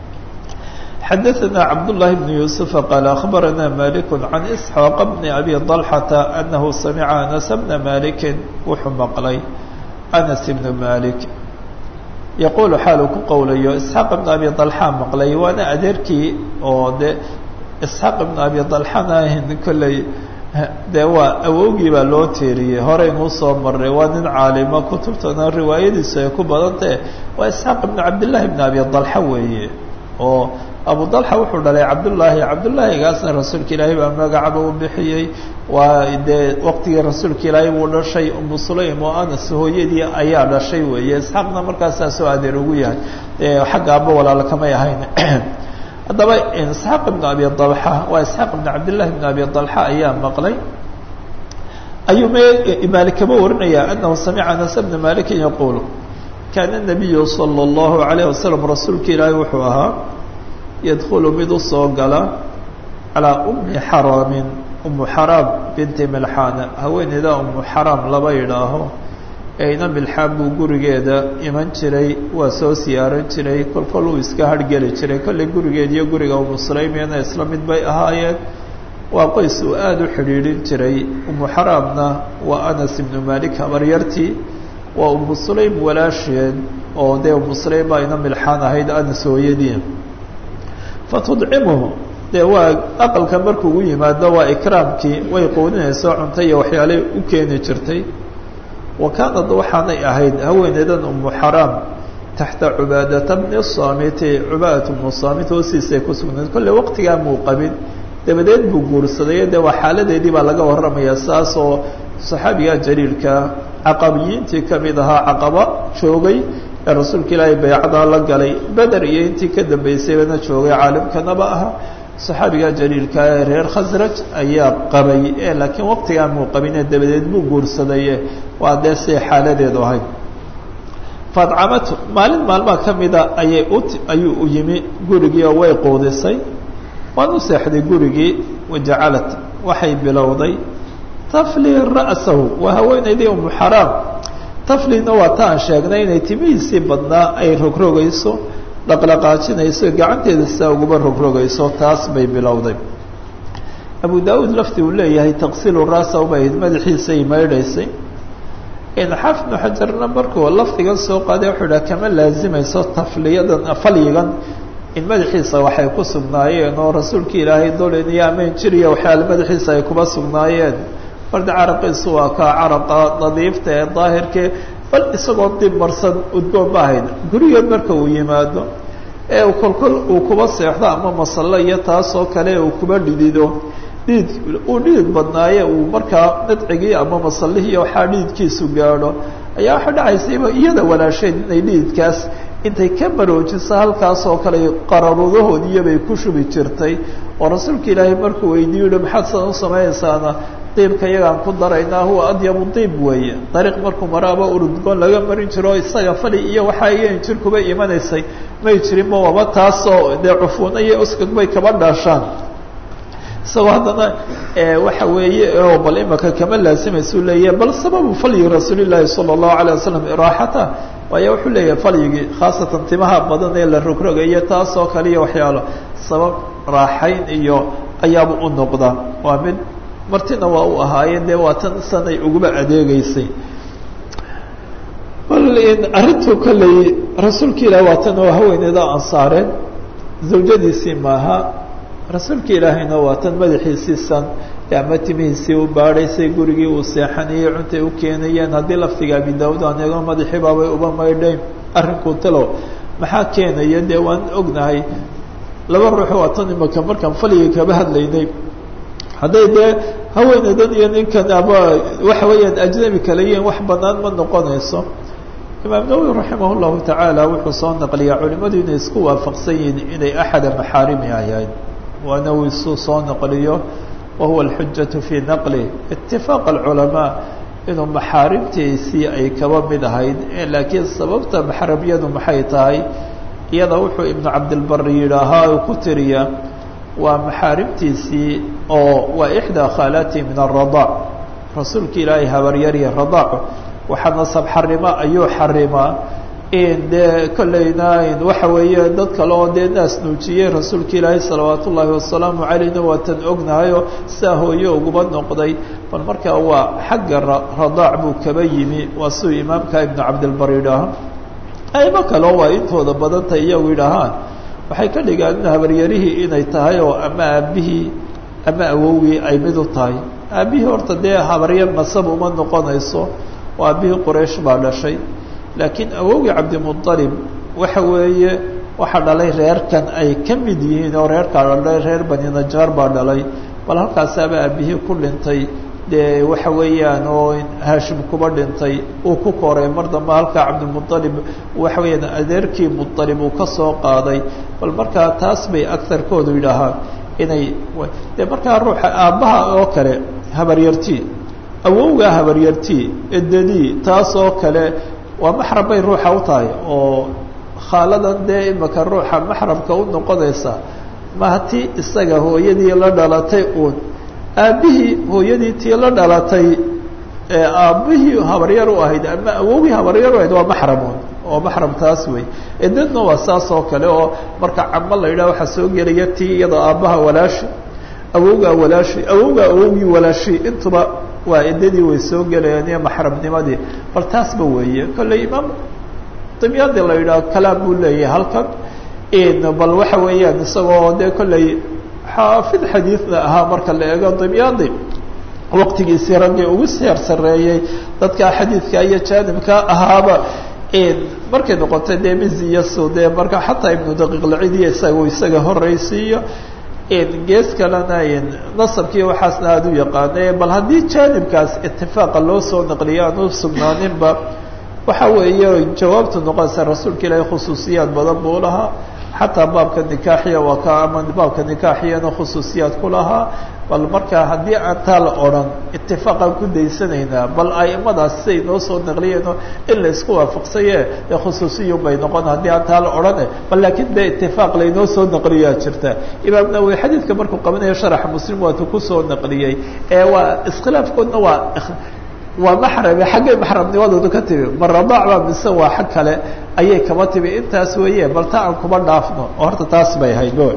xadaثna cabdاللahi بن يوسف qال أخbarana malik عan إسحاaq بn أbي طلحة أnahu samca أنس بna maliki wuxuu maqlay أنس بن malik yaqul xaaluu ku qowlayo isxaaq ibn abi طalxa maqlay waana adeerkii oo de isxaaq ibn abi طalxana ahin kolley de waa awowgii baa loo teeriyey horeynuu soo maray waa nin caalimo kutubtana riwaayadiisu ay ku badantahe waa isxaaq ibn cabdالlahi ibn abi طalxa weeye oo abu dalxa wuxuu dhalay cabdullaahi cabdullaahigaasna rasuulka ilaahay baa magacaba u bixiyey waa dee waqtigii rasuulka ilaahay buu dhashay umu sulaym oo anas hooyadii ayaa dhashay weeye isxaaqna markaasaa soo adeer ugu yahay xagga aba walaalo kamay ahayn haddaba isxaaq ibn abi dalxa waa isxaaq ibn cabdillahi ibn abi dalxa ayaa maqlay ayuu m maalik kaba warinaya anahu samica anas bna malikin yaquul kaana nabiyu salى اllahu alayh wasalam rasuulka ilaahay wuxuu ahaa yadkulu mid u soo gala calaa umi xaraamin umu xaraam binti milxaana haweeneyda umu xaraam laba yidhaaho eyna milxaan buu gurigeeda iman jiray waa soo siyaaran jiray kol kol uu iska hargeli jiray kolley gurigeed iyo guriga umu sulaymiyana isla mid bay ahaayeen waa qoys uu aada u xidhiidhin jiray umu xaraamna waa anas ibnu malik habaryartii waa umu sulaym walaasheed oo dee umu sulaym baa ina milxaan ahayd anas hooyadii fatudcimuhu dee waa aqalka markuu ugu yimaado waa ikraamkii way quudinayso cunto iyo waxyaalay u keeni jirtay wa kaanad waxaanay ahayd haweeneydan umu xaraam taxta cubaadata bni saamiti cubaadat bnu saamit hoostiisay ku sugnayd kolley waqtigaa muu qabin dabadeed buu guursaday dee waa xaaladeedii baa laga warramaya saas oo saxaabiga jaliilka caqabiyiintii kamid ahaa caqaba joogay ee rasuulka ilaahay baycada la galay beder iyo intii ka dambeysayna joogay caalimkanaba aha saxaabiga jaliilka ee reer khasraj ayaa qabay e laakiin waqtigaa muu qabine dabadeed buu guursadaye waa dee siay xaaladeedu ahayd fadcamatu maalin maalmaha kamida ayay u ayuu u yimi gurigii oo way quudisay waan u seexday gurigii wajacalat waxay bilowday tafli ra'sahu waa haweeneydii umu xaraam taflina waa ta aan sheegnay inay timihiisii badnaa ay rogrogayso dhaqdhaqaajinayso gacanteeda sidaa uguba rogrogayso taas bay bilowday abu daauud lafti uu leeyahay taqsiilu raasa ubayd madaxiisay maydhaysay xaafid ibnu xajarna markuu lafdigan soo qaaday wuxuu idhaha kama laazimayso tafliyadan falyigan in madaxiisa waxay ku sugnaayeen oo rasuulka ilaahay dolin iyo amayn jiriya waxyaale madaxiisa ay kuba sugnaayeen marda caraqiisu waa kaa caraqa nadiifta ee daahirkee bal isagoo dib marsan udgoon ma ahayn gurigeed marka uu yimaado ee kolkol uu kuba seexdo ama masallo iyo taasoo kale uu kuba dhidido dhidid uu dhidid badnaaye uu markaa nadcigii ama masallihii waxaa dhididkiisu gaadho ayaa waxaa dhacaysayba iyada walaasheed inay dhididkaas intay ka maroojiso halkaas oo kale qararudahoodiyabay ku shubi jirtay oo rasuulka ilaahay markuu weydiiyo yihi maxaad sidan u samaynaysaana diibka iyagaan ku daraynaa huwa adyabu diib weeye dariiq markuu maraaba urudgoon laga marin jiro isaga fali iyo waxaa iyan jir kuba imanaysay may jirin ma waba taasoo dee cufuuna iyo uskag bay kaba dhaashaan isagoo haddana waxa weeye oo bal imaka kama laasimaysu leeyahay bal sababu falyi rasuulillaahi sala allahu alayh wasalam iraaxata waayo wuxuu leeyahay falyigii khaasatan timaha badan ee la rogrogayo taasoo kale iyo waxyaalo sabab raaxayn iyo ayaaba u noqda waa mid martina waa u ahaayeen dee waa tan sanay uguba adeegeysay bal arrintuu kolley rasuulka ilaah waa tan oo haweeneeda ansaareen zawjadiisii maaha rasuulka ilaahayna waa tan madaxiisiisan ama timihiisii u baadhaysay gurigii uu seexanayey cuntay u keenayeen haddii laftiga abi daawud aan eego madaxii baabay uba maydhayn arrinkuu talo maxaa keenaya dee waan ognahay laba ruux waa tan imaka markaan faliga kaba hadlaynay hadday dee haweeneydan iyo ninkan ama waxa weeyaan ajnabi kale yihiin wax banaan ma noqonayso imaam nawowi raximah llahu tacaala wuxuu soo naqliyaa culimadu inay isku waafaqsan yihiin inay axada maxaarimi ahayd waana uu isu soo naqliyo wahuwa alxujatu fii naqli itifaaq alculamaa inuu maxaarimtiisii ay kaba mid ahayd laakiin sababta maxramyadu maxay tahay iyada wuxuu ibnu cabdilbari yidhaahaa uu ku tiriya waa maxaarimtiisii oo waa ixdaa khaalaati min aradaac rasuulka ilaahay habaryarya radaac waxaa nasab xarima ayuu xarimaa in dee kollayna waxa weeye dad kale oo dee naas nuujiyey rasuulka ilaahay salawaat ullaahi wasalaamu calayna waa tan ognahayo saa hooye uguba noqday bal markaa waa xagga radaac buu kaba yimi waa siduu imaamka ibnu cabdilbar yidhaaha aymo kaleo waa intooda badantay iyagu yidhaahaan waxay ka dhigaan in habaryarihii inay tahay oo ama aabihii ama awowgii ay mid u tahay aabihii horta dee habaryar nasab uma noqonayso oo aabihii quraysh baa dhashay laakiin awowgii cabdimuطalib waxa weeye waxaa dhalay reerkan ay ka mid yihiin oo reerkaa dhalay reer bani najaar baa dhalay bal halkaasaaba aabihii ku dhintay dee waxa weeyaan oo haashim kuba dhintay uu ku koray mar dambe halkaa cabdimuطalib waxa weeyaan adeerkii muطalib uu ka soo qaaday bal markaa taas bay agarkoodu yidhaahaan inay dee markaa ruuxa aabbaha oo kale habaryartii awowgaa habaryartii edadii taas oo kale waa maxram bay ruuxa u tahay oo khaaladan dee imaka ruuxa maxramka u noqonaysa maha ti isaga hooyadii la dhalatay uun aabbihii hooyadii tii la dhalatay aabbihii habaryar u ahayd ama awowgii habaryar u ahayd waa maxramun oo maxram taas wey edadna waa saas oo kale oo marka camo la yidhaha waxaa soo gelaya tii iyadoo aabbaha walaashi awowgaa walaashi awowgaa awowgii walaashi intuba waa edadii way soo gelayaan iyo maxramnimadii bal taasba weeye kolley imaam dimyaadi la yidhaho kalaam buu leeyahay halkan bal waxa weeyaan isagoo dee kolley xaafid xadiidna ahaa marka la eego dimyaadi waqtigiisii raggii ugu seer sareeyey dadka xadiidka iyo jaanibka ahaaba markay noqotay dee miziyasu dee marka xataa ibnu daqiiqlacidiya isaga isaga horeysiiyo gees kalena nasabkii waxaasna aada u yaqaane bal haddii jaanibkaas itifaaqa loo soo naqliyo aan u sugnaaninba waxa weeye jawaabtu noqonaysa rasuulka ilaahay khusuusiyaad badan buu lahaa xataa baabka nikaaxiya waa ka ama baabka nikaaxiyana khusuusiyaad ku lahaa bal marka haddii aan taa la odhan itifaaqaan ku daysanaynaa bal aimadaas siday noo soo naqliyeeno in la isku waafaqsaye ee khusuusiyun bay noqon haddii aan taa la odhane bal laakiin dee itifaaq laynoo soo naqliyaa jirta imaam nawowi xadiidka markuu qabanayo sharaxa muslim waatu kusoo naqliyey ee waa iskhilaafkoodna waa waa maxrame xaggay maxramnimadoodu ka timi ma radaac baa mise waa xag kale ayay kaba timi intaas weeye bal ta aan kuma dhaafno oo horta taas bay ahayd bo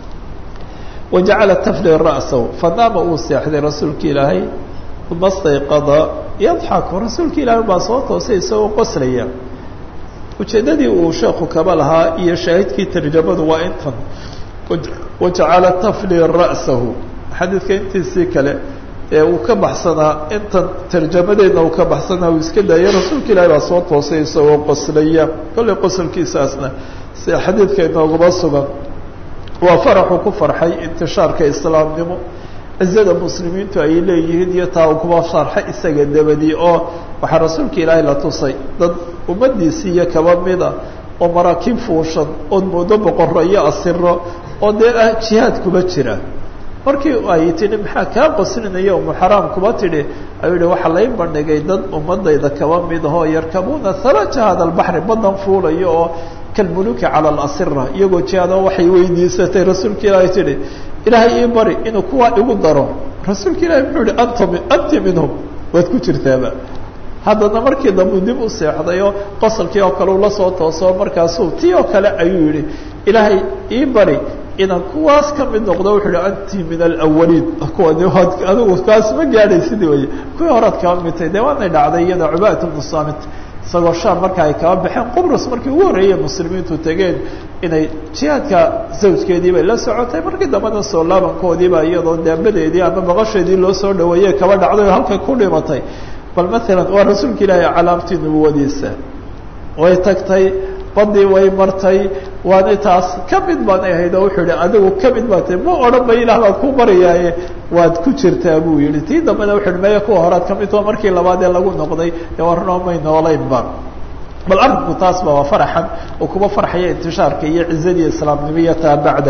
wajacala tafli ra'sahu fanaama uu seexday rasuulka ilaahay uma stayqada yadxaku rasuulka ilaahay baa soo toosay isagoo qoslaya ujeeddadii uu sheeku kaba lahaa iyo shaahidkii tarjamadu waa intan wajacala tafli ra'sahu xadiidka intiisii kale ee uu ka baxsanaa intan tarjamadeedna uu ka baxsanaa uu iska daayay rasuulka ilaahay baa soo toosay isagoo qoslaya kollay qosolkiisaasna sida xadiidka inooguma sugan waa faraxuu ku farxay intishaarka islaamnimo cizada muslimiintu ay leeyihiin iyo taa uu kuma farxay isaga dabadii oo waxaa rasuulka ilaahay la tusay dad ummadiisii iyo kaba mida oo maraakiib fuushan ood moodo boqoro iyo asiro oo dee ah jihaad kuma jira markii ay tidhi maxaa kaa qoslinaya umu xaraam kuma tidhi ayuu yihi waxaa lay bandhigay dad ummadayda kaba mid ahoo yarkabuuna halaja hada albaxri badan fuulayo oo kalmuluki cala alasira iyagoo jihaado waxay weydiisatay rasuulka ilaahay tidhi ilaahay ii bari inuu kuwaa igu daro rasuulka ilahi muxuu yihi anta anti minhum waad ku jirtaaba haddana markii dambu dib u seexdayo qosolkii oo kale ula soo tooso markaasuu tii oo kale ayuu yihi ilaahay ii bari inaan kuwaas ka mid noqdo wuxuu hi anti min alawaliin kuwani waad adigu kaas ma gaadhaysid wey kuwii horaad kaba midtay dee waanay dhacday iyada cubaat bnu samit isagoo shaam marka ay kaba baxeen qubrus markii ugu horreeyey muslimiintu tegeen inay jihaadka zawjkeedii bay la socotay markii dambena soo laabankoodiiba iyadoo daabadeedii ama baqasheedii loo soo dhaweeyey kaba dhacday oo halkay ku dhimatay bal maalan waa rasuulka ilaahi calaamtii nubuwadiisa way tagtay badii way martay waana taas ka mid baanay ahayd oo wuxuu yihi adigu ka mid baa tahy ma odhan ba ilaah baad ku barayaaye waad ku jirtaa buu yihi tii dambena wuxu uhi maya kuwa horaad ka mid tao markii labaad ee lagu noqday dee warnoo may noolaynba bal arrinku taas ba waa faraxan oo kuba farxaya intishaarka iyo cizadii islaamnimiya taa bacda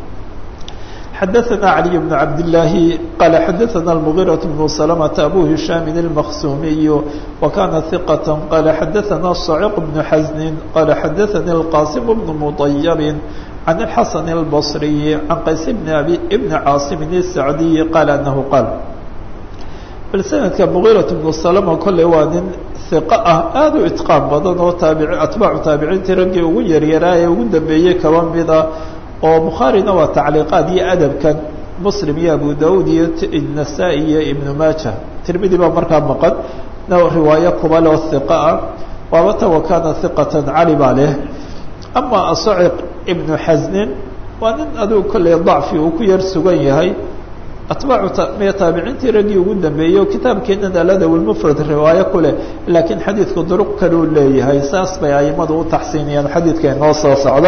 xadaثna عlي بن cabd اللahi qala xadaثna المغيرة بن سلمة أbو هiشhام المksumiي وkana ثiqة qala xadaثna صعيq بن xزن qala xadaثnي الqاsم بن مطyب عن الحسن البصري عن qays بن أbي بن cاaصم السعدي qال أنه qاl bal snadka مغيرة بن سلمة kolley waa nin ثiqة ah aad u iتqاan badan oo taabi atbaacu taabiciintii raggii ugu yaryaraa ee ugu dambeeyey kaba mida oo bukhaarina waa tacliiqaad iyo adabkan muslim iyo abu daud iyo nasaa-i iyo ibnu maaja tirmidi baa markaa maqan riwaayo kubale oo hiqa ah waabata wakana hiqatan cali baa leh ama asaciq ibnu xasnin waa nin adigu kolley dacfi uu ku yar sugan yahay atbaacu miya taabiciintii raggii ugu dambeeyey oo kitaabkeenan aladaw lmufrad riwaayo ku leh laakiin xadiidku duruq kaleu leeyahay saas bay aimadu u taxsiiniyaan xadiidka inoo soo socda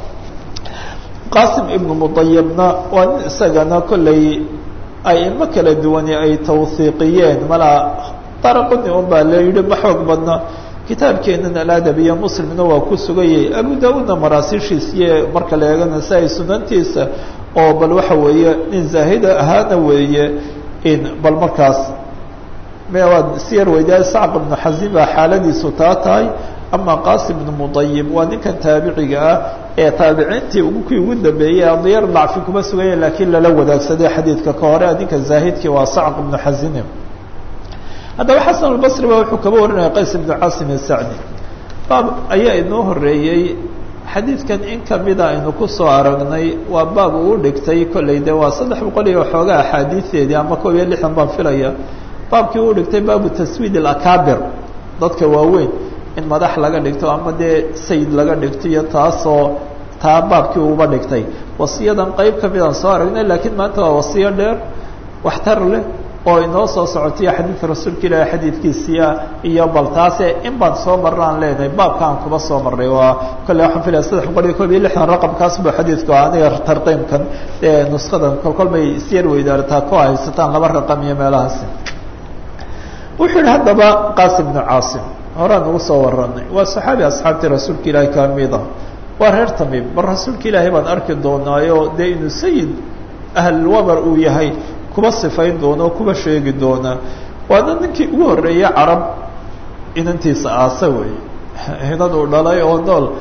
qasim ibnu mudayibna waa nin isagana kolley aimo kala duwani ay tawhiiqiyeen malaa daraquni un baa la yidhi ma xoog badna kitaabkeenan aladab iyo muslimna waa ku sugayay abu daudna maraasiishiisiyo marka la eego nasaa-i sunantiisa oo bal waxa weeye nin zaahida ahaana weeye in bal markaas waa siyar weydaa sacq ibnu xasin baa xaaladiisu taa tahay ama qasim ibnu mudayib waa ninkan taabiciga ah ee taabiciintii kii ugu dambeeyey adiyar dacfi kuma suganya laakiin lala wadaagsaday xadiidka ka hore ninka zaahidkii waa sacq ibnu xasine haddaba xasan albasri ba wuxuu kaba warinaya qays ibnu caasim isacdi baab ayaa inoo horeeyey xadiidkan in kamida aynu kusoo aragnay waa baab uu dhigtay kolley de waa saddex boqol iyo waxoogaa axaadiideedii ama kob iyo lixdan baan filaya baabkii uu dhigtay baabu taswiid alakabir dadka waaweyn in madax laga dhigto ama dee sayid laga dhigto iyo taasoo taa baabkii uba dhigtay wasiyadan qeyb kamidaan soo aragnay laakiin maanta waa wasiyo dheer waxtar leh oo inoo soo socotiyo xadiidka rasuulka ilaahi xadiidkiisiia iyo bal taase in baan soo marna aan leenahay baabka aan kuba soo marnay waa kolley waxaan filaya saddex boqol iyo kob iyo lixdan raqamkaas bu xadiidku aniga tarqiimkan nuskadan kolkol may isyar weydaartaa ku haysataan laba raqam iyo meelahaasi wuxuu yihi haddaba qasim bnu caasim horaan ugu soo waranay waa saxaabi asxaabtii rasuulka ilaahi kamida waa reer tamiim bal rasuulka ilaahay baan arki doonaayo dee inuu sayid ahlwabar uu yahay kuba sifayn doona oo kuba sheegi doona waana ninkii ugu horreeyey carab inantiisa aasa wey inan uu dhalay oo nool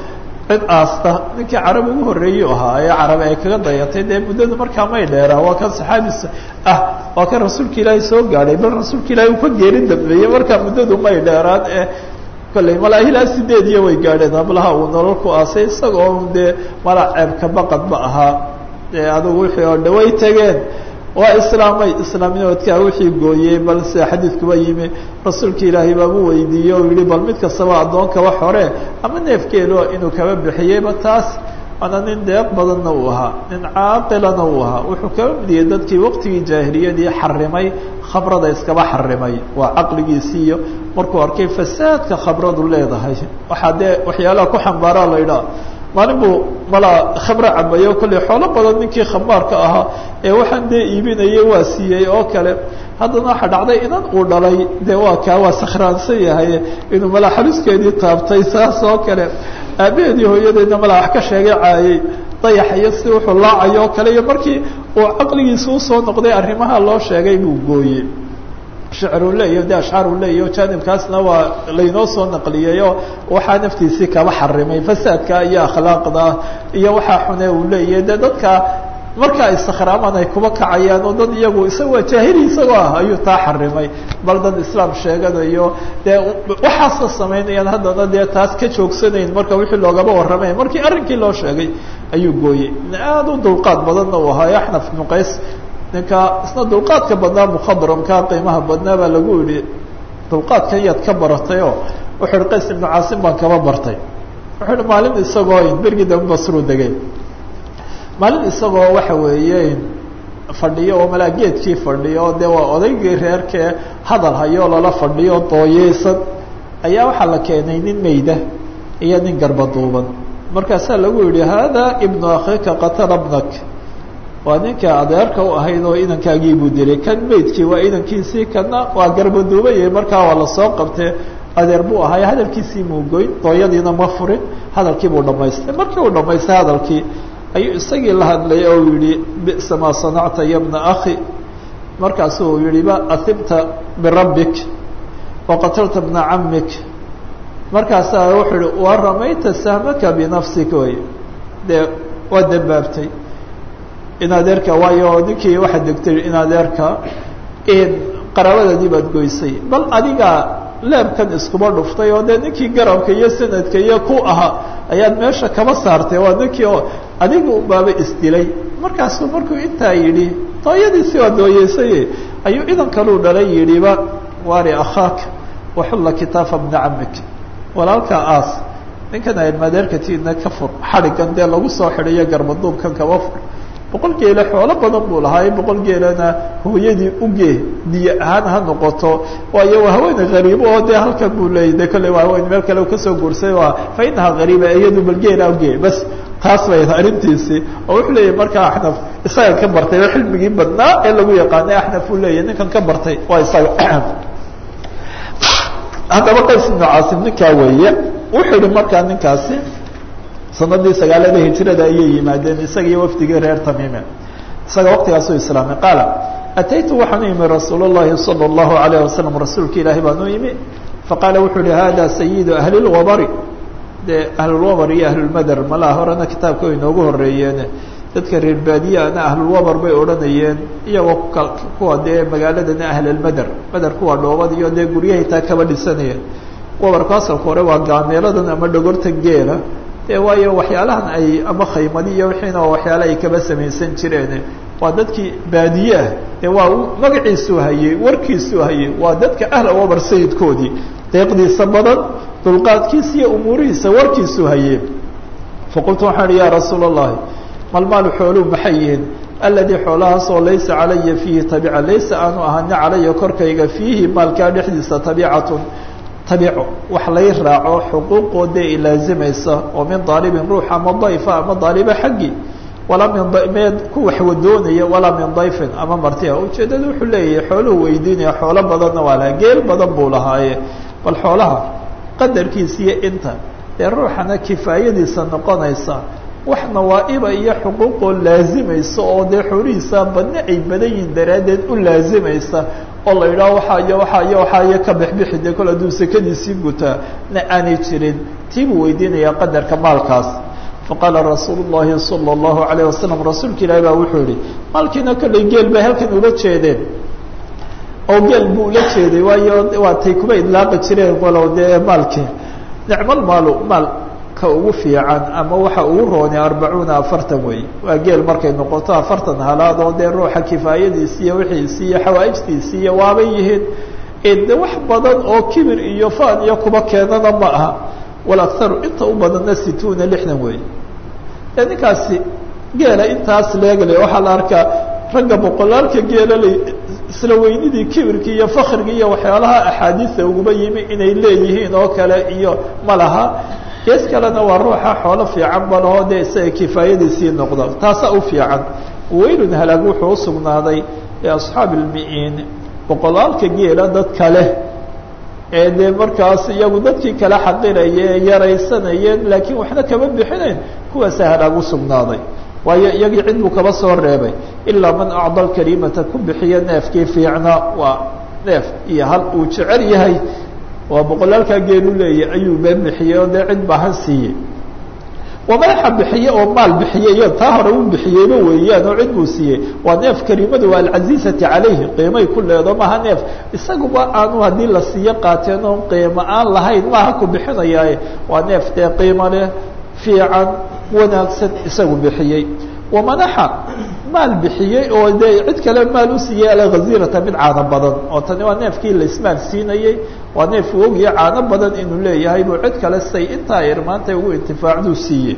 cid aasta ninkii carab ugu horreeyu ahaa ee carabi ay kaga dayatay dee muddadu markaa may dheeraa waa kan saxaabi ah waa kan rasuulka ilaahay soo gaadhay bal rasuulka ilaahay uu ka geerin dambeeyey markaa muddadu may dheeraan ee kolley malaa ilaa sideed iyo way gaadheen hablaha uu nolol ku aasay isagoo dee mala ceebka baqad ba ahaa dee adugu wixii oo dha way tegeen waa islaamay islaamnimadkaa wixii gooyey bal sida xadiidkuba yimi rasuulka ilaahay baabu weydiiyey o yihi bal mid kastaba addoon kaba xore ama neefkeedu inuu kaba bixiyeyba taas waana nin deeq badanna uu ahaa nin caaqilana uu ahaa wuxuu kaba midiyey dadkii waqtigii jaahiliyadii xarimay khamrada iskaba xarimay waa caqligiisii iyo markuu arkay fasaadka khamradu leedahay waxaa dee waxyaalaha ku xambaaraa la idhaha maalin buu malaa khamro cabayo kolley xoolo badan ninkii khamaarka ahaa ee waxaan dee iibinayay waa siiyey oo kale haddana waxaa dhacday inan uu dhalay dee waa kaa waa sakhraansan yahay inuu malaa xaluskeedii taabtay saas oo kale aabaheedii hooyadeedna malaa wax ka sheegay caayey dayax iyo si wuxuu laacayo oo kale iyo markii uu caqligiisa usoo noqday arrimaha loo sheegay buu gooyey shicru leeyaho de ashcaaru leeyaho jaanibkaasna waa laynoo soo naqliyey oo waxaa naftiisii kaba xarimay fasaadka iyo akhlaaqda iyo waxaa xune uu leeyahay de dadka marka ay sakhraamaan ay kuba kacayaan oo dad iyagu isaga waa jaahili isagoo ah ayuu taa xarimay bal dad islaam sheeganayo dee waxaasna samaynayaan haddana dee taas ka joogsanayn marka wixii loogaba warramay markii arrinkii loo sheegay ayuu gooyey aada u dulqaad badanna uu ahaa axnaf ibnu qays ninka isna dulqaadka badnaa mukhadramka qiimaha badnaa baa lagu yihi dulqaadkan yaad ka baratay oo wuxuu ihi qays ibnu caasim baan kaba bartay wuxuu ihi maalin isagoo bergii dambe basruu degay maalin isagoo waxa weeye fadhiyo oo malaa geedkii fadhiyo dee waa odaygii reerkee hadal hayo lala fadhiyo dooyeysan ayaa waxaa la keenay nin meyda iyo nin garbaduuban markaasaa lagu yihi hada ibnu akhika qatala bnak waa ninka adeerka u ahayd oo inankaagii buu dilay kan meydkii waa inankiisii kana waa garbaduubaye markaa waa lasoo qabtee adeer buu ahay hadalkiisii muugoyn dooyadiina ma furin hadalkii buu dhamaystay markii uu dhamaystay hadalkii ayuu isagii la hadlay oo yihi bisa maa sanacta ya bna akhi markaasuu yihi ba ahibta birabbik waqatalta bna camik markaasaa wuxuu yihi wa ramayta sahmaka binafsika way dee waa dambaabtay in adeerka waayo ninkii waxaad degtay in adeerka qaraabadadii baad goysay bal adiga leebkan iskuba dhuftay oo dee ninkii garabka iyo sanadka iyo ku ahaa ayaad meesha kaba saartay waa ninkii oo adiga unbaaba isdilay markaasuu markuu intaa yidhi dooyadiisi waa dooyeysay ayuu idan kaluu dhalay yidhiba wari akhaaka waxulla kitaafa bna camik walaalkaa aas ninkan ailmadeerkatiina ka fur xadhigan dee lagu soo xidhayo garbaduubkan kaba fur boqol geele xoolo badan buu lahaa boqol geelana hooyadii ugee diye ahaan ha noqoto waayo waa haweene hariibo oo dee halkan buu leeyay de kolley waa haween meel kale kasoo guursay waa fa inaha hariiba iyadu bal geela ugee bas taas bay arrintiisii oo wuxuu leeyahy markaa axnaf isaga ka bartay oo xilmigii badnaa ee lagu yaqaanay axnaf uu leeyahy ninkan ka bartay waa isaga haddaba qays ibnu caasim ninkaa weeye wuxuu yihi markaa ninkaasi sanadii sagaalada hijrada ayay yimaadeen isaga iyo wafdigii reer tamiime isaga waqtigaasuu islaamay qaala ataytu waxaan u yimi rasuul اllahi salى اllahu alayh wasalam rasuulka ilaahi baan u yimi faqaala wuxuu yihi hada sayidu ahli lwabari dee ahlulwabar iyo ahlulmader malaa horena kitaabka way inoogu horeeyeen dadka reer baadiyaana ahlulwabar bay odhanayeen iyagoo kuwa dee magaaladana ahlulmader mader kuwa dhoobad iyo dee guryahay taa kaba dhisanayeen wabarku asalka hore waa gaameeladan ama dhogorta geela de waayo waxyaalahan ay ama khaymadi iyo wixiina waxyaala ay kaba samaysan jireen waa dadkii baadiye ah dee waa magaciisuu hayey warkiisuu hayey waa dadka ahla wabar sayidkoodii deeqdiisa badan dulqaadkiisa iyo umuurihiisa warkiisuu hayey faqultu waxaan ihi ya rasuula اllahi malmaalu xooluu maxay yihiin aladii xoolahaasoo laysa calaya fiihi tabica laysa aanu ahani calaya korkayga fiihi maalkaa dhexdiisa tabicatun tabico wax lay raaco xuquuqoodee ilaazimaysa oo min daalibin ruux ama dayfa ama daaliba xaggi walaa min meed ku waxwadoonaya walaa min dayfin ama martia ujeeddada wuxuu leeyahay xooluhu weydiinaya xoolo badanna waa laha geel badan buu lahaaye bal xoolaha qadarkiisa iyo inta dee ruuxana kifaayadiisa noqonaysa wax nawaa'iba iyo xuquuqoo laazimaysa oo dee xoolihiisa badne ay badan yihin daraaddeed u laazimaysa oo la yidhaho waxaa iyo waxaa iyo waxaa iyo ka bixbixi dee kol hadduu sekadiisii gutaa na aanay jirin tii buu weydiinayaa qadarka maalkaas faqaala rasuulu llahi sala allahu alayh wasalam rasuulka ilaahi baa wuxuu yihi maalkiina kollay geel bay halkan ula jeedeen oo geel buu ula jeeday waayo waa tay kuba idlaaqi jireen walow dee maalkii nicmal maalu maal ka ugu fiican ama waxa ugu roonay arbacuuna afartan wey waa geel markay noqoto afartan halaad oo dee ruuxa kifaayadiisi iyo wixiisi iyo xawaa'ijtiisi iyo waabay yihiin de wax badan oo kibir iyo faan iyo kuba keenana ma aha walakharu inta u badanna situuna lixdan wey e ninkaasi geela intaas leegale waxaa la arkaa ragga boqolaalka geelale isla weynidii kibirkii iyo fakrigii iyo waxyaalaha axaadiista uguba yimi inay leeyihiin oo kale iyo ma laha gees kalena waa ruuxa xoolo fiican balahoo dee isaga kifaayadiisii noqda taasaa u fiican waylun halaag wuxuu usugnaaday liasxaabi lmi-iin boqolaalka geela dad kale ee dee markaas iyagu dadkii kale xaqiraya ee yaraysanayeen laakiin waxna kama bixinayn kuwaasa halaag usugnaaday waayo iyagii cid buu kaba soo reebay ilaa man acda lkarimata ku bixiya neefkii fiicnaa waa neef iyo hal uu jecel yahay waa boqolaalkaa geelu leeyahy ayuu ba bixiyey oo dee cid baahan siiyey waa madaxa bixiye oo maal bixiye iyo taa hore u bixiyeyba weeyaan oo cid buu siiyey waa neef karimadu waa alcasiizati calayhi qiimay ku leedo maaha neef isaguba aanu haddii la siiyo qaateen oon qiimo aan lahayn maaha ku bixinayaaye waa neef dee qiimo leh fiican wanaagsan isagu bixiyey wamanaxa maal bixiyey oo dee cid kale maal u siiyey alghazirata mid caano badan oo tani waa neefkii laismaal siinayey waa neef u ogya caano badan inuu leeyahay buu cid kale say intaa irmaantay ugu intifaacduu siiyey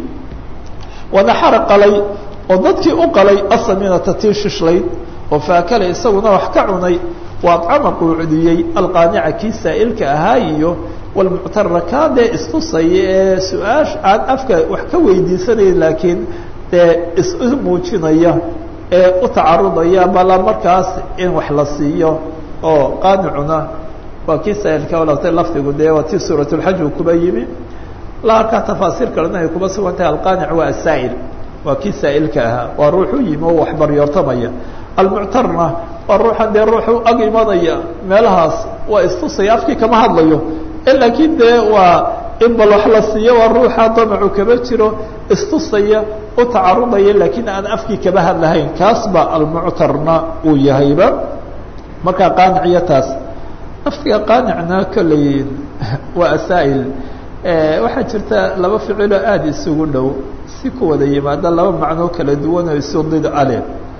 wanaxara qalay oo dadkii u qalay asaminata tii shishlayd oo faakala isaguna wax ka cunay waa acama quucdiyey alqaanica kii saa'ilka ahaa iyo walmuctara kaa dee istusaya ee su-aash aan afka wax ka weydiisanaya laakiin dee isu muujinaya ee u tacarudaya bala markaas in wax la siiyo oo qaanicuna waa kii saa'ilka walata lafdigu dee waa tii suurat lxaj uu kuba yimi la arkaa tafaasiir kalena ay kuba sugan tahay alqaanic waa asaa'il waa kii saa'ilka ahaa waa ruux u yimi oo wax baryoortamaya almuctarna waa ruuxan dee ruuxu ag imanaya meelahaas waa istusaya afkii kama hadlayo laakiin dee waa in bal wax la siiyo waa ruuxa damacu kaba jiro istusaya u tacarudaya laakiin aan afkii kaba hadlahayn kaas ba almuctarna uu yahayba markaa qaaniciyo taas lafdiga qaanicna kolley waa asaa'il waxaa jirta laba ficiloo aada isugu dhow si ku wada yimaada laba macnoo kala duwan oo isu did ale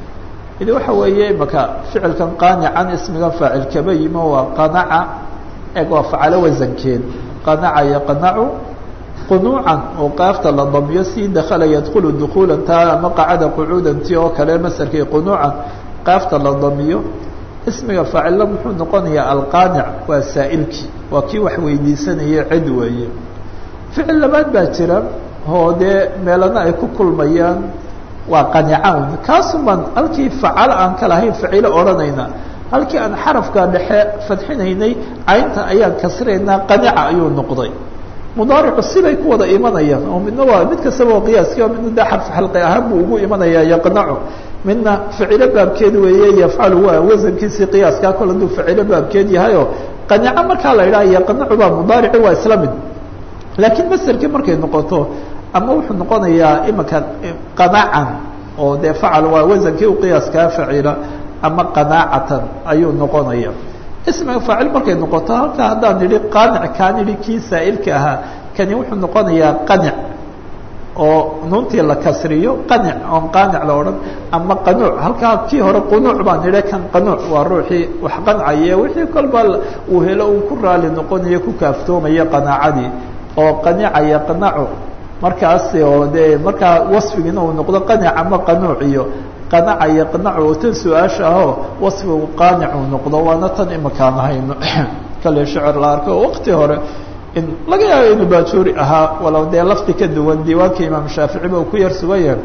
idi waxa weeye imaka ficilkan qaanican ismiga faacil kaba yimo waa qanaca eg waa facalo wasankeed qanaca yaqnacu qunuucan oo qaafta la damyo si dakala yadkulu dukuulan taa ama qacada qucuudan ti oo kale masarkii qunuucan qaafta la damiyo ismiga faacilla muxuu noqonayaa alqaanic waa saa'ilkii waa kii wax weydiisanaya cid weeye ficil labaad baa jira oo dee meelana ay ku kulmayaan waa qanicawn kaasumaan halkii facalo aan ka lahayn facilo odhanayna halkii aan xarafka dhexe fadxinaynay caynta ayaan kasrinaynaa qanica ayuu noqday mudaaricu sibay ku wada imanayaan oo midna waa mid kastaba waa qiyaaskii oo midna dee xarf xalqi ahaan buu ugu imanayaa yaqnacu midna ficilo baabkeed weeye yafcalu waa wasankiisii qiyaaskaa kol hadduu ficilo baabkeed yahayoo qanica markaa la idhaha yaqnacu baa mudaarici waa isla mid laakiin maserkii markay noqoto ama wuxuu noqonayaa imika qanacan oo dee facal waa wasankii u qiyaaskaa facila ama qanaacatan ayuu noqonaya ismiga faacil markay noqoto halkaa haddaan nidhi qaanic kaan idhi kii saa'ilka ahaa kani wuxuu noqonayaa qanic oo nuuntii la kasriyo qanic oon qaanic la odhan ama qanuuc halkaa kii hore qunuuc baan nidhi kan qanuuc waa ruuxii wax qancaya wixii kolba uu helo uu ku raali noqonayo ku kaaftoomaya qanaacadii oo qanica yaqnacu markaas oo dee markaa wasfigiina uu noqdo qanic ama qanuuc iyo qanaca yaqnacu oo tan su-aasha ahoo wasfigu qaanic uu noqdo waana tan imakaan ahayno kale shicir la arko oo waqti hore in laga yaabo inuu baajuuri ahaa walow dee lafdi ka duwan diiwaanka imaam shaaficiba uu ku yar sugan yahay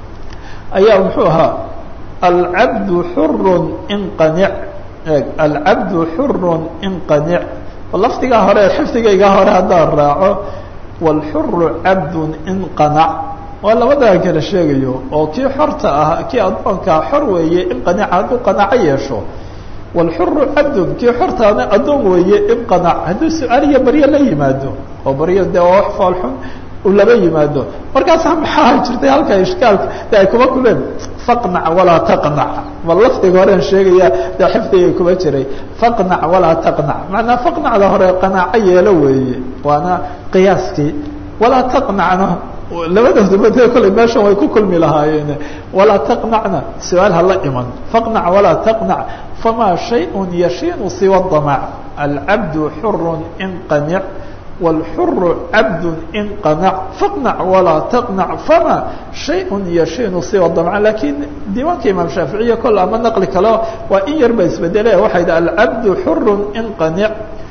ayaa muxuu ahaa alcabdu xurun inqanic alcabdu xurun inqanic lafdigaa hore xifdigaygaa hore haddaan raaco wاlxuru cabdu inqanac waa labadaa kala sheegayo oo kii xorta ah kii addoonkaa xor weeye in qanica hadduu qanaco yeesho wاlxuru cabdun kii xortaana addoon weeye imqanac hadduu su-aal iyo baryo la yimaado oo baryo dee waa wax foolxun uu laba yimaado markaasa maxaa jirtay halka ishkaalka de ay kuma kuleen faqnac walaa taqnac ma lafdiga horean sheegaya dee xifdigay kuma jiray faqnac walaa taqnac macnaa faqnacda hore qanaaco yeelo weeye waana qiyaaskii walaa taqnacna labadooduba dee kolley meeshan way ku kulmi lahaayeen walaa taqnacna su-aal hala iman faqnac walaa taqnac famaa shayء yashiinu siwa damac alcabdu xuru in qanic wاlxuru cabdu in qanac faqnac walaa taqnac fama shayء yashiinu siwa damc lakiin diiwaanka imaam shaaficiya kol ama naqli kale waa in yar ba isbedele waxay dhi alcabdu xuru in qanic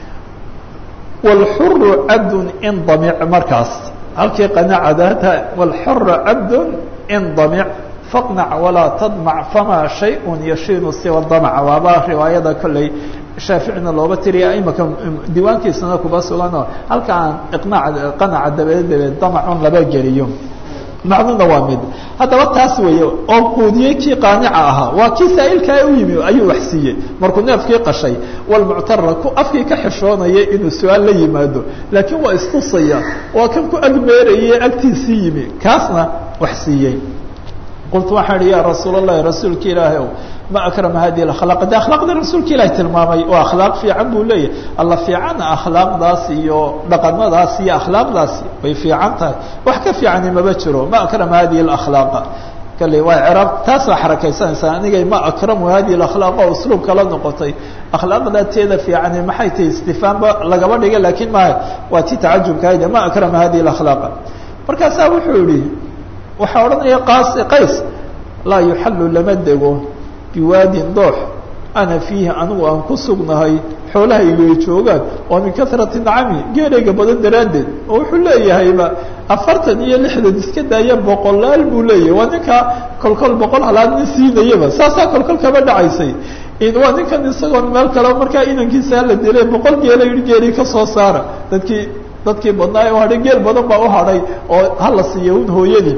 wاlxuru cabdu in damic markaas halkii qanacadata wاlxuru cabdu in damic faqnac walaa tadmac fama shayء yashiinu siwa damc waaba riwaayada kolley shaaficina looba tiriya imaka diiwaankiisana kuba suganoo halka aan iqnaac qanaca dabeed dabeed damacun laba geliyo macnuna waa mid haddaba taas weeye oo quudiyey kii qaanica ahaa waa kii saa'ilkaa u yimi ayuu wax siiyey markuu neefkii qashay walmuctara ku afkii ka xishoonaya inuu su-aal la yimaado laakiin waa istusaya waa kan ku agmeerayay agtiisii yimi kaasna wax siiyey qultu waxaan ihi ya rasuul اlahi rasuulka ilaahi ow ma akrama hadihi akhlaaq de akhlaaqda rasuulka ilahi tilmaamay oo akhlaaq fiican buu leeyahy alla fiicana akhlaaqdaas iyo dhaqamadaas iyo akhlaaqdaasi way fiican tahay wax ka fiicani maba jiro ma akrama hadihi اakhlaaqa kale waa craab taasaa xarakaysanaysaa anigay ma akramu hadihi akhlaaq oo usluub kala noqotay akhlaaqda teeda fiicani maxay tahay istifaamba lagaba dhigay lakiin ma waa ti tacajubkahayde ma akrama hadihi اakhlaaqa markaasaa wuxuu yihi waxaa odhanaya qas qays laa yuxallu lama dego biwaadin doox ana fiihi anigu aan ku sugnahay xoolaha igay joogaan oo min kasrati nacami geerayga badan daraaddeed oo wuxuu leeyahayba afartan iyo lixdan iska daaya boqolaal buu leeyahay waa ninkaa kolkol boqol halaad nin siinayaba saasaa kolkol kaba dhacaysay waa ninkan isagoon meel kale markaa inankiisa la dilay boqol geela yihi geeri ka soo saara dadkii dadkii badnaa u hadhay geel badan baa u hadhay oo hala siiya un hooyadii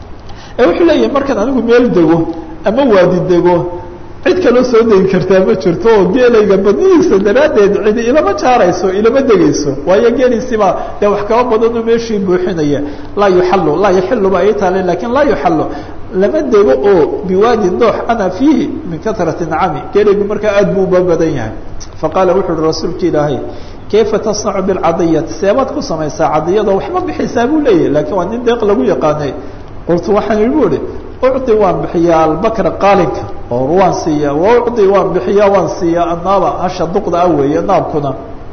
ee wuxuu leeyahay markaan anigu meel dego ama waadi dego cid kaloo soo degi kartaa ma jirto oo geelayga badnidiisa daraaddeed cidi ilama jaarayso ilama degayso waayo geeliisibaa dee wax kaba badanoo meeshii buuxinaya laa yuxallu laa yaxilu ba ii taale lakin laa yuxallu lama dego oo biwaadi doox ana fiihi min kasrati nacami geelaygu markaa aad buu uba badan yahay faqaala wuxu uhi rasuulka ilaahay kayfa tasnacu bilcadiyati seebaad ku samaysaa cadiyadoo waxma bixisaa buu leeyahy lakiin waa nin deeq lagu yaqaanay qultu waxaan ihi bu ihi ucdi waan bixiyaa albakra qaalinka oo waan siiyaa waucdi waan bixiyaa waan siiyaa annaaba hasha duqda ah weeye naabkuna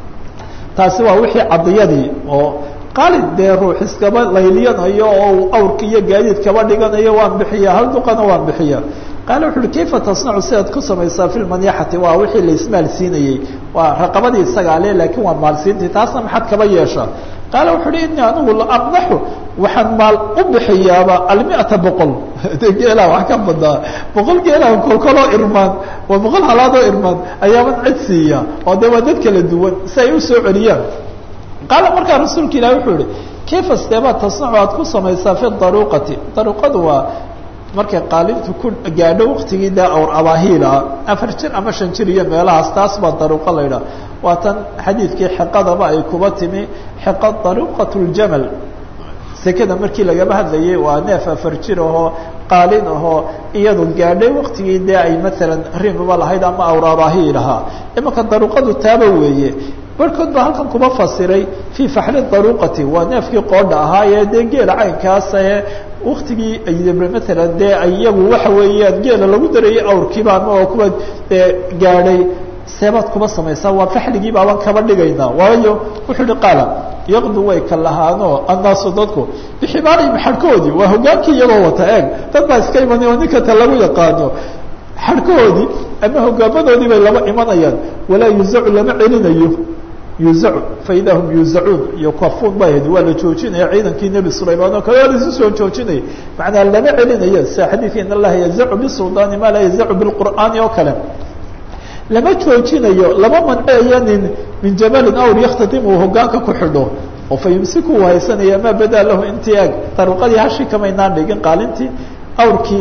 taasi waa wixii cadiyadii oo qaalin dee ruux iskaba layliyanayo oo awrka iyo gaadiid kaba dhiganayo waan bixiyaa hal duqana waan bixiyaa qaala wuxu uhi kayfa tasnacu sidaad ku samaysaa fi lmanyaxati waa wixii laismaal siinayey waa raqabadii isagaa le laakiin waa maalsiintii taasna maxaad kaba yeeshaa qaala wuxu uhi inii anigu la amnaxu waxaan maal u bixiyaaba almiata boqol de geelaa wax ka badaa boqol geelaa kolkoloo irmaan waa boqol halaadoo irmaan ayaaban cid siiya oo de waa dad kala duwan si ay usoo celiyaan qaala markaa rasuulka ilahi wuxuu ihi kayfa steebaad tasnacu aad ku samaysaa fi daruuqati daruuqadu waa markay qaalintu ku gaadho waktigii dee awr abaahiila afar jir ama shan jir iyo meelahaas taas baa daruuqo la yidhaha waa tan xadiidkii xiqadaba ay kuba timi xiqa daruuqat ljamal sekada markii lagaba hadlayay waa neef afar jir ahoo qaalin ahoo iyadu gaadhay waktigii dee ay maalan rimaba lahayd ama awr abaahiil lahaa imanka daruuqadu taaba weeye barhkood baa halkan kuma fasiray fii faxli daruuqati waa neefkii qoodha ahaayee dee geela caynkaasee waktigii ay maalan dee ay iyagu waxa weeyaan geela lagu darayay awrkiiba ama oo kuwa gaadhay seebaad kuma samaysaa waa faxligii baaban kaba dhigaynaa waayo wuxuu uhi qaala yaqdu way ka lahaanoo annaasu dadku bixibaarihim xadhkoodii waa hogaankii iyagoo wata eeg dad baa iska imanay oo ninka ta lagu yaqaano xadhkahoodii ama hogaamadoodii bay laba imanayaan walaa yuzacu lama celinayo yuzacu faida hum yuzacuun iyo kafuun ba ahayd waa la joojinaya ciidankii nebi sulaymaan oo kale waa laisu soo joojinaya macnaa lama celinayo sida xadiidka in allaha yazacu bisuldaani maa laa yazacu bilqur'aani oo kale lama joojinayo lama manceeyo nin min jamalin awr yaktadim uu hogaanka ku xidho oo fa yumsiku uu haysanaya maa badaa lahu intii eg daruuqadii hashi kamaynaan dhigin qaalintii awrkii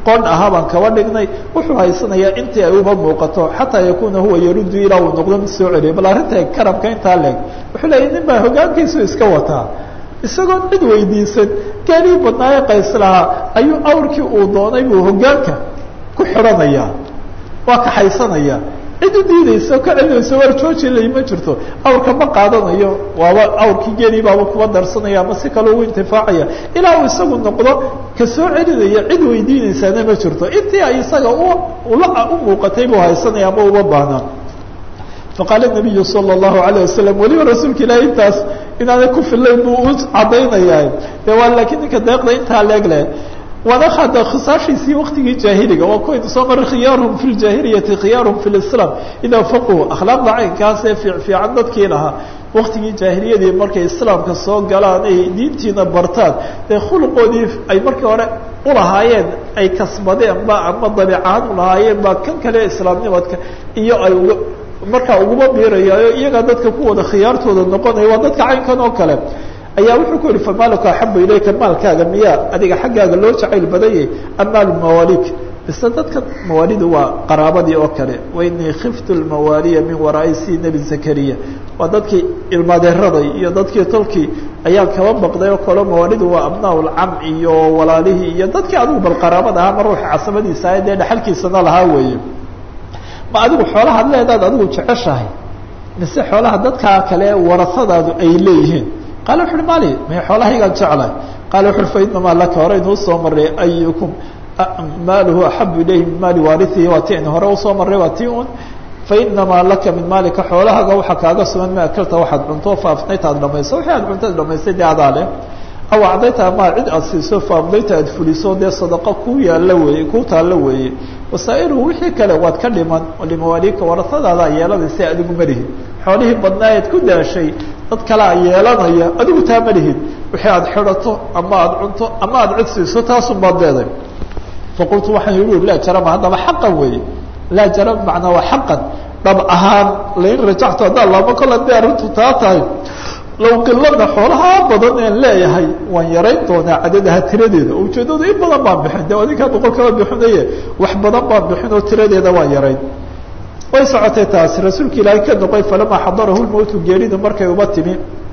qon ahaa baan kaba dhignay wuxuu haysanayaa intii ay uba muuqato xataa yakuuna huwa yaruddu ilaa uu noqdo mid soo celiyo bal arrinta karamka intaa leeg wuxuu leeyahy nin baa hoggaankiisu iska wataa isagoon cid weydiisan gaarihii badnaaye qays lahaa ayuu awrkii uu doonay buu hoggaanka ku xidhanayaa waa kaxaysanaya cid u diidayso ka celinayso war joojilay ma jirto awrka ma qaadanayo waaba awrkii geelii baaba kuba darsanaya ama si kale ugu intifaacaya ilaa uu isagu noqdo ka soo celinaya cid weydiinaysaana ma jirto intii ay isaga ula u muuqatay buu haysanaya ama uma baahnaa faqaala nabiyu sala allahu alayh wasalam weliba rasuulka ilaahi intaas inaanay ku fillayn buu u caddaynaya de waa laakiin ninka deeqda intaa leeg leh waana hada khisaashiisii waktigii jaahiliga waa kuwaynu soo maray khiyaaruhum fi ljaahiliyati khiyaaruhum fi lislaam idaa faquu akhlaaqda caynkaasee fiican dadkii lahaa waktigii jaahiliyadii markay islaamka soo galaan ay diintiina bartaan dee khuluqoodii ay markii hore ulahaayeen ay kasbadeen ba ama dabiicahaan ulahaayeen baa kan kale islaamnimadka iyo ay uga markaa uguma biirayaayo iyagaa dadka kuwada khiyaartooda noqonaya waa dadka caynkan oo kale ayaa wuxuu ku yihi famaaluka axabu ilayka maalkaaga miyaa adiga xaggaaga loo jacayl badanyay am maalu mawaalik mise dadka mawaalidu waa qaraabadii oo kale wainii khiftu lmawaaliya min waraa'i si nebi zakariya waa dadkii ilmadeeraday iyo dadkii tolkii ayaan kaba baqday oo kale mawaalidu waa abnaa lcam iyo walaalihii iyo dadkii adigu bal qaraabada ahaa ma ruuxa casabadiisa ah dee dhexalkiisana lahaa weeye ma adigu xoolahaad leedaad adigu jeceshahay mise xoolaha dadkaa kale warasadaadu ay leeyihiin qaala wuxu uhi mali may xoolahaygaan jeclahay qaala wuxu uhi fa inamaa laka hore inuu soo maray ayukum maaluhu axabu ilayhi min maali waariihi waa ti aynu hore usoo marray waa ti un fainamaa laka min maalika xoolahaaga waxaa kaaga sugan ma akalta waxaad cunto faafnayta ad dhamayso wixii aad cunto ad dhamaystay dee adaa leh aw acdayta ama cid aad siiso faamdayta aad fuliso dee sadaqa ku yaalla weeye ku taallo weeye wasaa'iruhu wixii kale waad ka dhiman limawaalika warasadaada yeelanaysa adigu ma lihid xoolihii badnaayeed ku daashay dad kalea yeelanaya adigu taa ma lihid wixii aad xidhato ama aad cunto ama aad cid siiso taasun baad leeday faqultu waxaan yihi laa jarama haddaba xaqan weeye laa jarama macnaa waa xaqan dhab ahaan lain rajactu haddaan laamo kol hadday arrintu taa tahay low qilada xoolahaa badan een leeyahay waan yarayn doonaa cadadaha tiradeeda ujeedadu in badan baan bixin de adinkaa boqol kaba bixinaye wax badan baan bixin oo tiradeeda waan yarayn way socotay taasi rasuulka ilaahay ka noqoy falamaa xadarahu lmowtu geeridu markay uba timi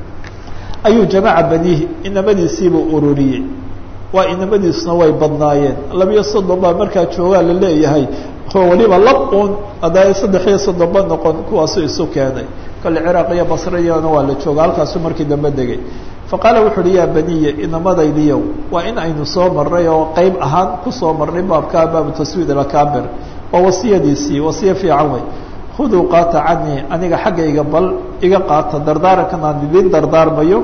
ayuu jamaca baniihi inamadiisiibuu ururiyey waa inamadiisuna way badnaayeen labiyo soddon baa markaa joogaa la leeyahay oo waliba lab un haddaa saddex iyo soddonba noqon kuwaasu isu keenay kale ciraaq iyo basriyana waa la jooga halkaasuu markii dambe degay faqaala wuxu uhi yaa baniya inamadaydiyow waa in aynu soo marray oo qeyb ahaan kusoo marnay baabkaa baabu taswiid alakaabir waa wasiyadiisii wasiye fiican wey khuduu qaata canii aniga xaggayga bal iga qaata dardaarankan aan idiin dardaarmayo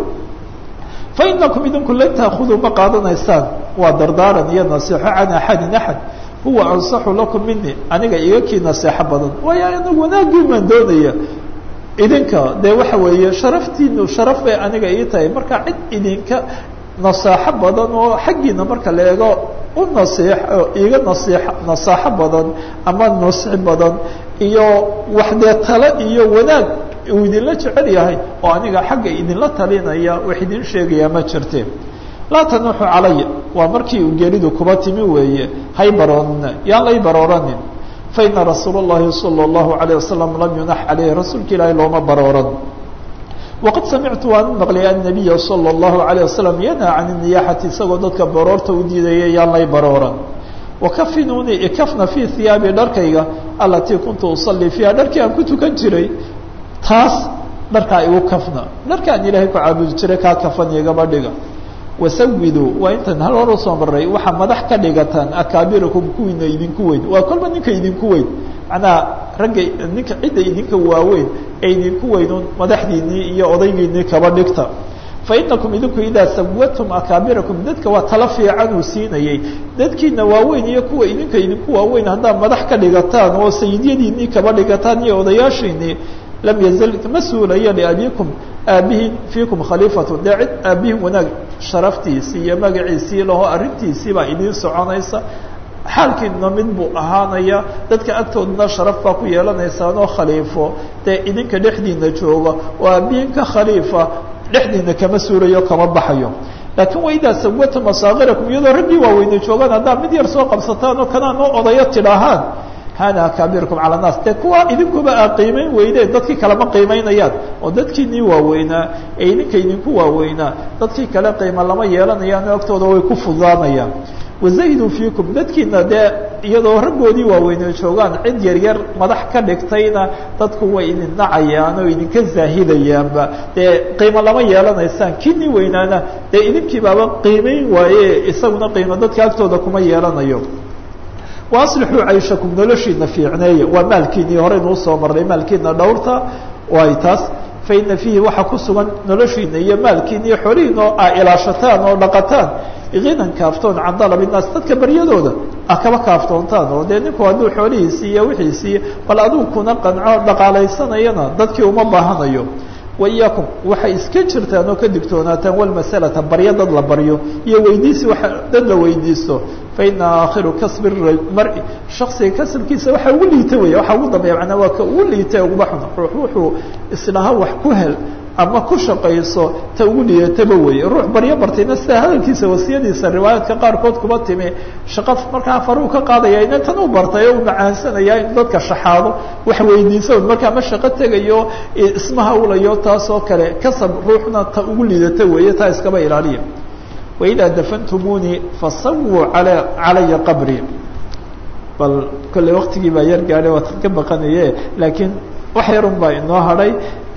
fa inakum idinku lan taakuduu ma qaadanaysaan waa dardaaran iyo nasiixo can axadin axad huwa ansaxu lakum mini aniga iga kii naseexo badan waayo anagu wanaagii maan doonaya idinka dee waxa weeye sharaftiinu sharaf bay aniga ii tahay marka cid idinka nasaaxo badan oo xaggiina marka la eego u nasiix iga nasiix nasaaxo badan ama nusxi badan iyo wax dee tale iyo wanaag uu idinla jecel yahay oo aniga xagga idinla talinaya wax idin sheegaya ma jirte laa tanuuxu calaya waa markii uu geeridu kuba timi weeye hay baroonina yaan lay barooranin faina rasuul اllahi salى اllahu عalيه wasalam lam yunax caleyh rasuulka ilaahi looma barooran waqad samictu waan maqlay annabiya salى اllahu عalيه wasalam yanhaa can الniyaxati isagoo dadka baroorta u diidaya yaan lay barooran wakafinuuni ikafna fii hiyaabi dharkayga alatii kuntu usalii fiiha dharkii aan ku tukan jiray taas dharkaa igu kafna dharkaan ilaahay ku caabudi jiray kaa kafan igaba dhiga wasawiduu waa intan hal hor usoo maray waxaa madax ka dhigataan akaabirakum kuwiina idinku weyn waa kolba ninka idinku weyn macnaha ragga ninka cidda idinka waaweyn ee idinku weynuun madaxdiinii iyo odaygiinii kaba dhigta fa inakum idinku idaa sawatum akaabirakum dadka waa tala fiican uu siinayey dadkiina waaweyn iyo kuwa idinka idinku waaweyn haddaad madax ka dhigataan oo sayidyadiinii kaba dhigataan iyo odayaashiinii lam yazal ma suulayo liabikum aabihin fiikum khaliifatu dee cid aabihin wanaag sharaftiisii iyo magaciisii laho arrintiisii baa idiin soconaysa xaalkiina mid buu ahaanaya dadka agtoodana sharaf baa ku yeelanaysaanoo khaliifo dee idinka dhexdiina jooga oo aabihin ka khaliifa dhexdiina kama suulayo kama baxayo laakiin waidaa sawata masaakirakum iyadoo raggii waaweyne joogaan haddaa mid yar soo qabsataan oo kanaa noo odayo tidhaahaan hana akaabirkum cala naas dee kuwa idinkuba aa qiimayn weydeen dadkii kale ma qiimaynayaan oo dadkiinii waaweynaa ee idinka idinku waaweynaa dadkii kale qiima lama yeelanayaan agtooda way ku fudaanayaan wazahiduu fiikum dadkiina dee iyadoo raggoodii waaweyne joogaan cid yaryar madax ka dhigtayna dadku way idin nacayaan oo idinka zaahidayaanba dee qiimo lama yeelanaysaan kinii weynaana dee idinkii baaba qiimayn waaye isaguna qiimo dadka agtooda kuma yeelanayo waaslixuu cayshakum noloshiina fiicneeya waa maalkiinii horeynuu soo marnay maalkiina dhowrta waay taas faina fiihi waxaa ku sugan noloshiina iyo maalkiina iyo xoolihiina oo aa ilaashataan oo dhaqataan ginan kaaftoon can dalab innaas dadka baryadooda ah kaba kaaftoontaan oo dee ninku hadduu xoolihiisii iyo wixiisii bal aduu kuna qanco dhaqaalaysanayana dadkii uma baahanayo waiyaakum waxay iska jirtaan oo ka digtoonaataan walmasalata baryo dad la baryo iyo weydiisi waa dad la weydiisto faina aakhiru kasbi mari shaksiga kasabkiisa waxa ugu liita wey waxa ugu dambeya manaa waa ka ugu liita uguba xun ruux wuxuu isdhaha wax ku hel ama ku shaqayso ta ugu liataba weeye ruux baryo bartayna sida hadalkiisa wasiyadiisa riwaayaadka qaarkood kuma timi shaqo markaa faruu ka qaadaya ina tan u bartay oo u macaansanaya in dadka shaxaado wax weydiisa markaa ma shaqo tegayo ismaha ulayo taasoo kale kasab ruuxna ta ugu liidata weeye taa iskaba ilaaliya waidaa dafantumuni fasawuu ala calaya qabri bal kolley waktigii baa yar gaadhay waad ka baqanaye laakiin wax yarun baa inoo hadhay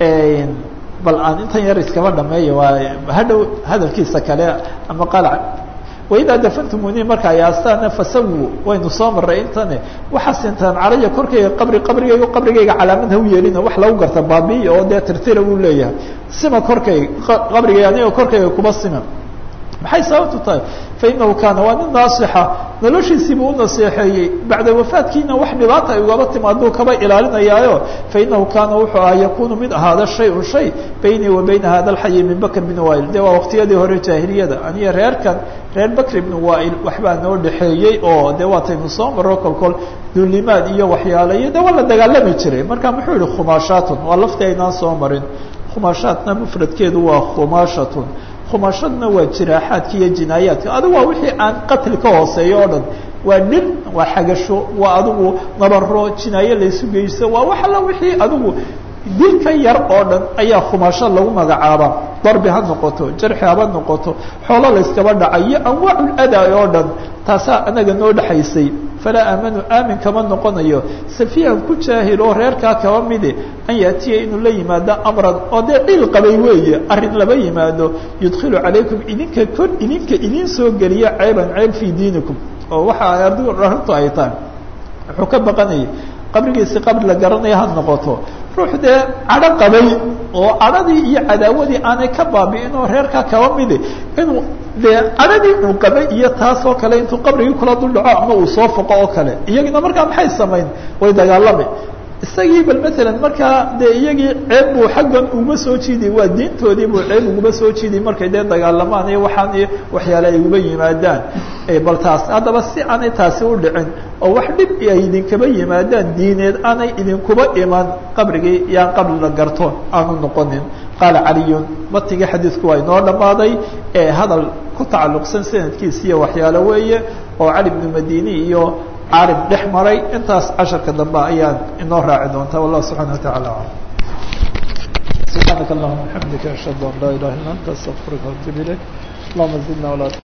bal aan intan yar iskaba dhameeya waa hadhow hadalkiisa kale ama qalac waidaa dafantumuni marka ay aastaana fasawu waynu soo maray intane waxaa sintaan calaya korkayga qabri qabrigayga qabrigayga calaamad ha u yeelina wax lagu garta baabiya oo dee tirtira uu leeyahay sima korkayga qabrigayga aniga korkayga kuba sima maxay sababtu tahay fainahu kaana waa nin naasixa noloshiisiibuu u naseexeeyey bacda wafaadkiina wax dhibaata ay ugaba timaaduu kaba ilaalinayaayo fainahu kaana wuxuu aha yakunu mid ahaada shay-un shay baynii wa bayna hada alxayi min bakr bn wail de waa waqtiyadii hore jaahiliyada aniyo reerkan reer bakr ibn wail waxbaa noo dhexeeyey oo de waataynu soo maro kolkol duulimaad iyo waxyaalayo de waa la dagaalami jiray marka muxuu yihi khumaashaatun waa laftii aynaan soo marin khumaashaatna mufradkeedu waa khumaashatun khumashadna waa jiraaxaadka iyo jinaayaadka adigu waa wixii aan qatli ka hooseeyo o dhan waa dhir waa xagasho waa adigu nabaro jinaayo laysu geysto waa wax alla wixii adigu dil ka yar oo dhan ayaa khumasho lagu magacaaba darbi ha noqoto jarxi haba noqoto xoolo layskaba dhaca iyo anwaaculada oo dhan taasaa anaga noo dhexaysay falaa aamanu aamin kama noqonayo safiihan ku jaahil oo reerkaa kaba mide an yaatiya inuu la yimaado amran oo dee dhiil qabay weeye arrin laba yimaado yudkilu calaykum idinka kor idinka idin soo geliya ceeban ceeb fii diinikum oo waxa adigu arrintu ay tahay wuxuu ka baqanayay qabrigiisi qabri la garanaya ha noqoto ruux dee cadho qabay oo cadhadii iyo cadaawadii aanay ka baabi'in oo reerkaa kaba midi inuu dee cadhadii uu qabay iyo taas oo kale intuu qabrigii kula dul dhaco ama uu soo foqo oo kale iyagina markaa maxay samayn way dagaalami isagii bal maalan markaa dee iyagii ceeb buu xaggan uguma soo jiiday waa diintoodii buu ceeb uguma soo jiiday markay dee dagaalamaan iyo waxaan iyo waxyaale ay uga yimaadaan bal taas haddaba si aanay taasi u dhicin oo wax dhib ay idinkaba yimaadaan diineed aanay idinkuba iman qabrigii yaan qabri la garto aanu noqonin qaala caliyun matigii xadiidku waa inoo dhammaaday ee hadal ku tacalluqsan sanadkiisa iyo waxyaalo weeye oo cali bnu madini iyo caalim dhex maray intaas casharka dambe ayaan inoo raaci doontaa wallah subxana wa tacala alam subxaanaka allahuma bxamdika ashhadu an laa ilaha illa anta astaqfiruka waatub ilayk allahuma zidna walaa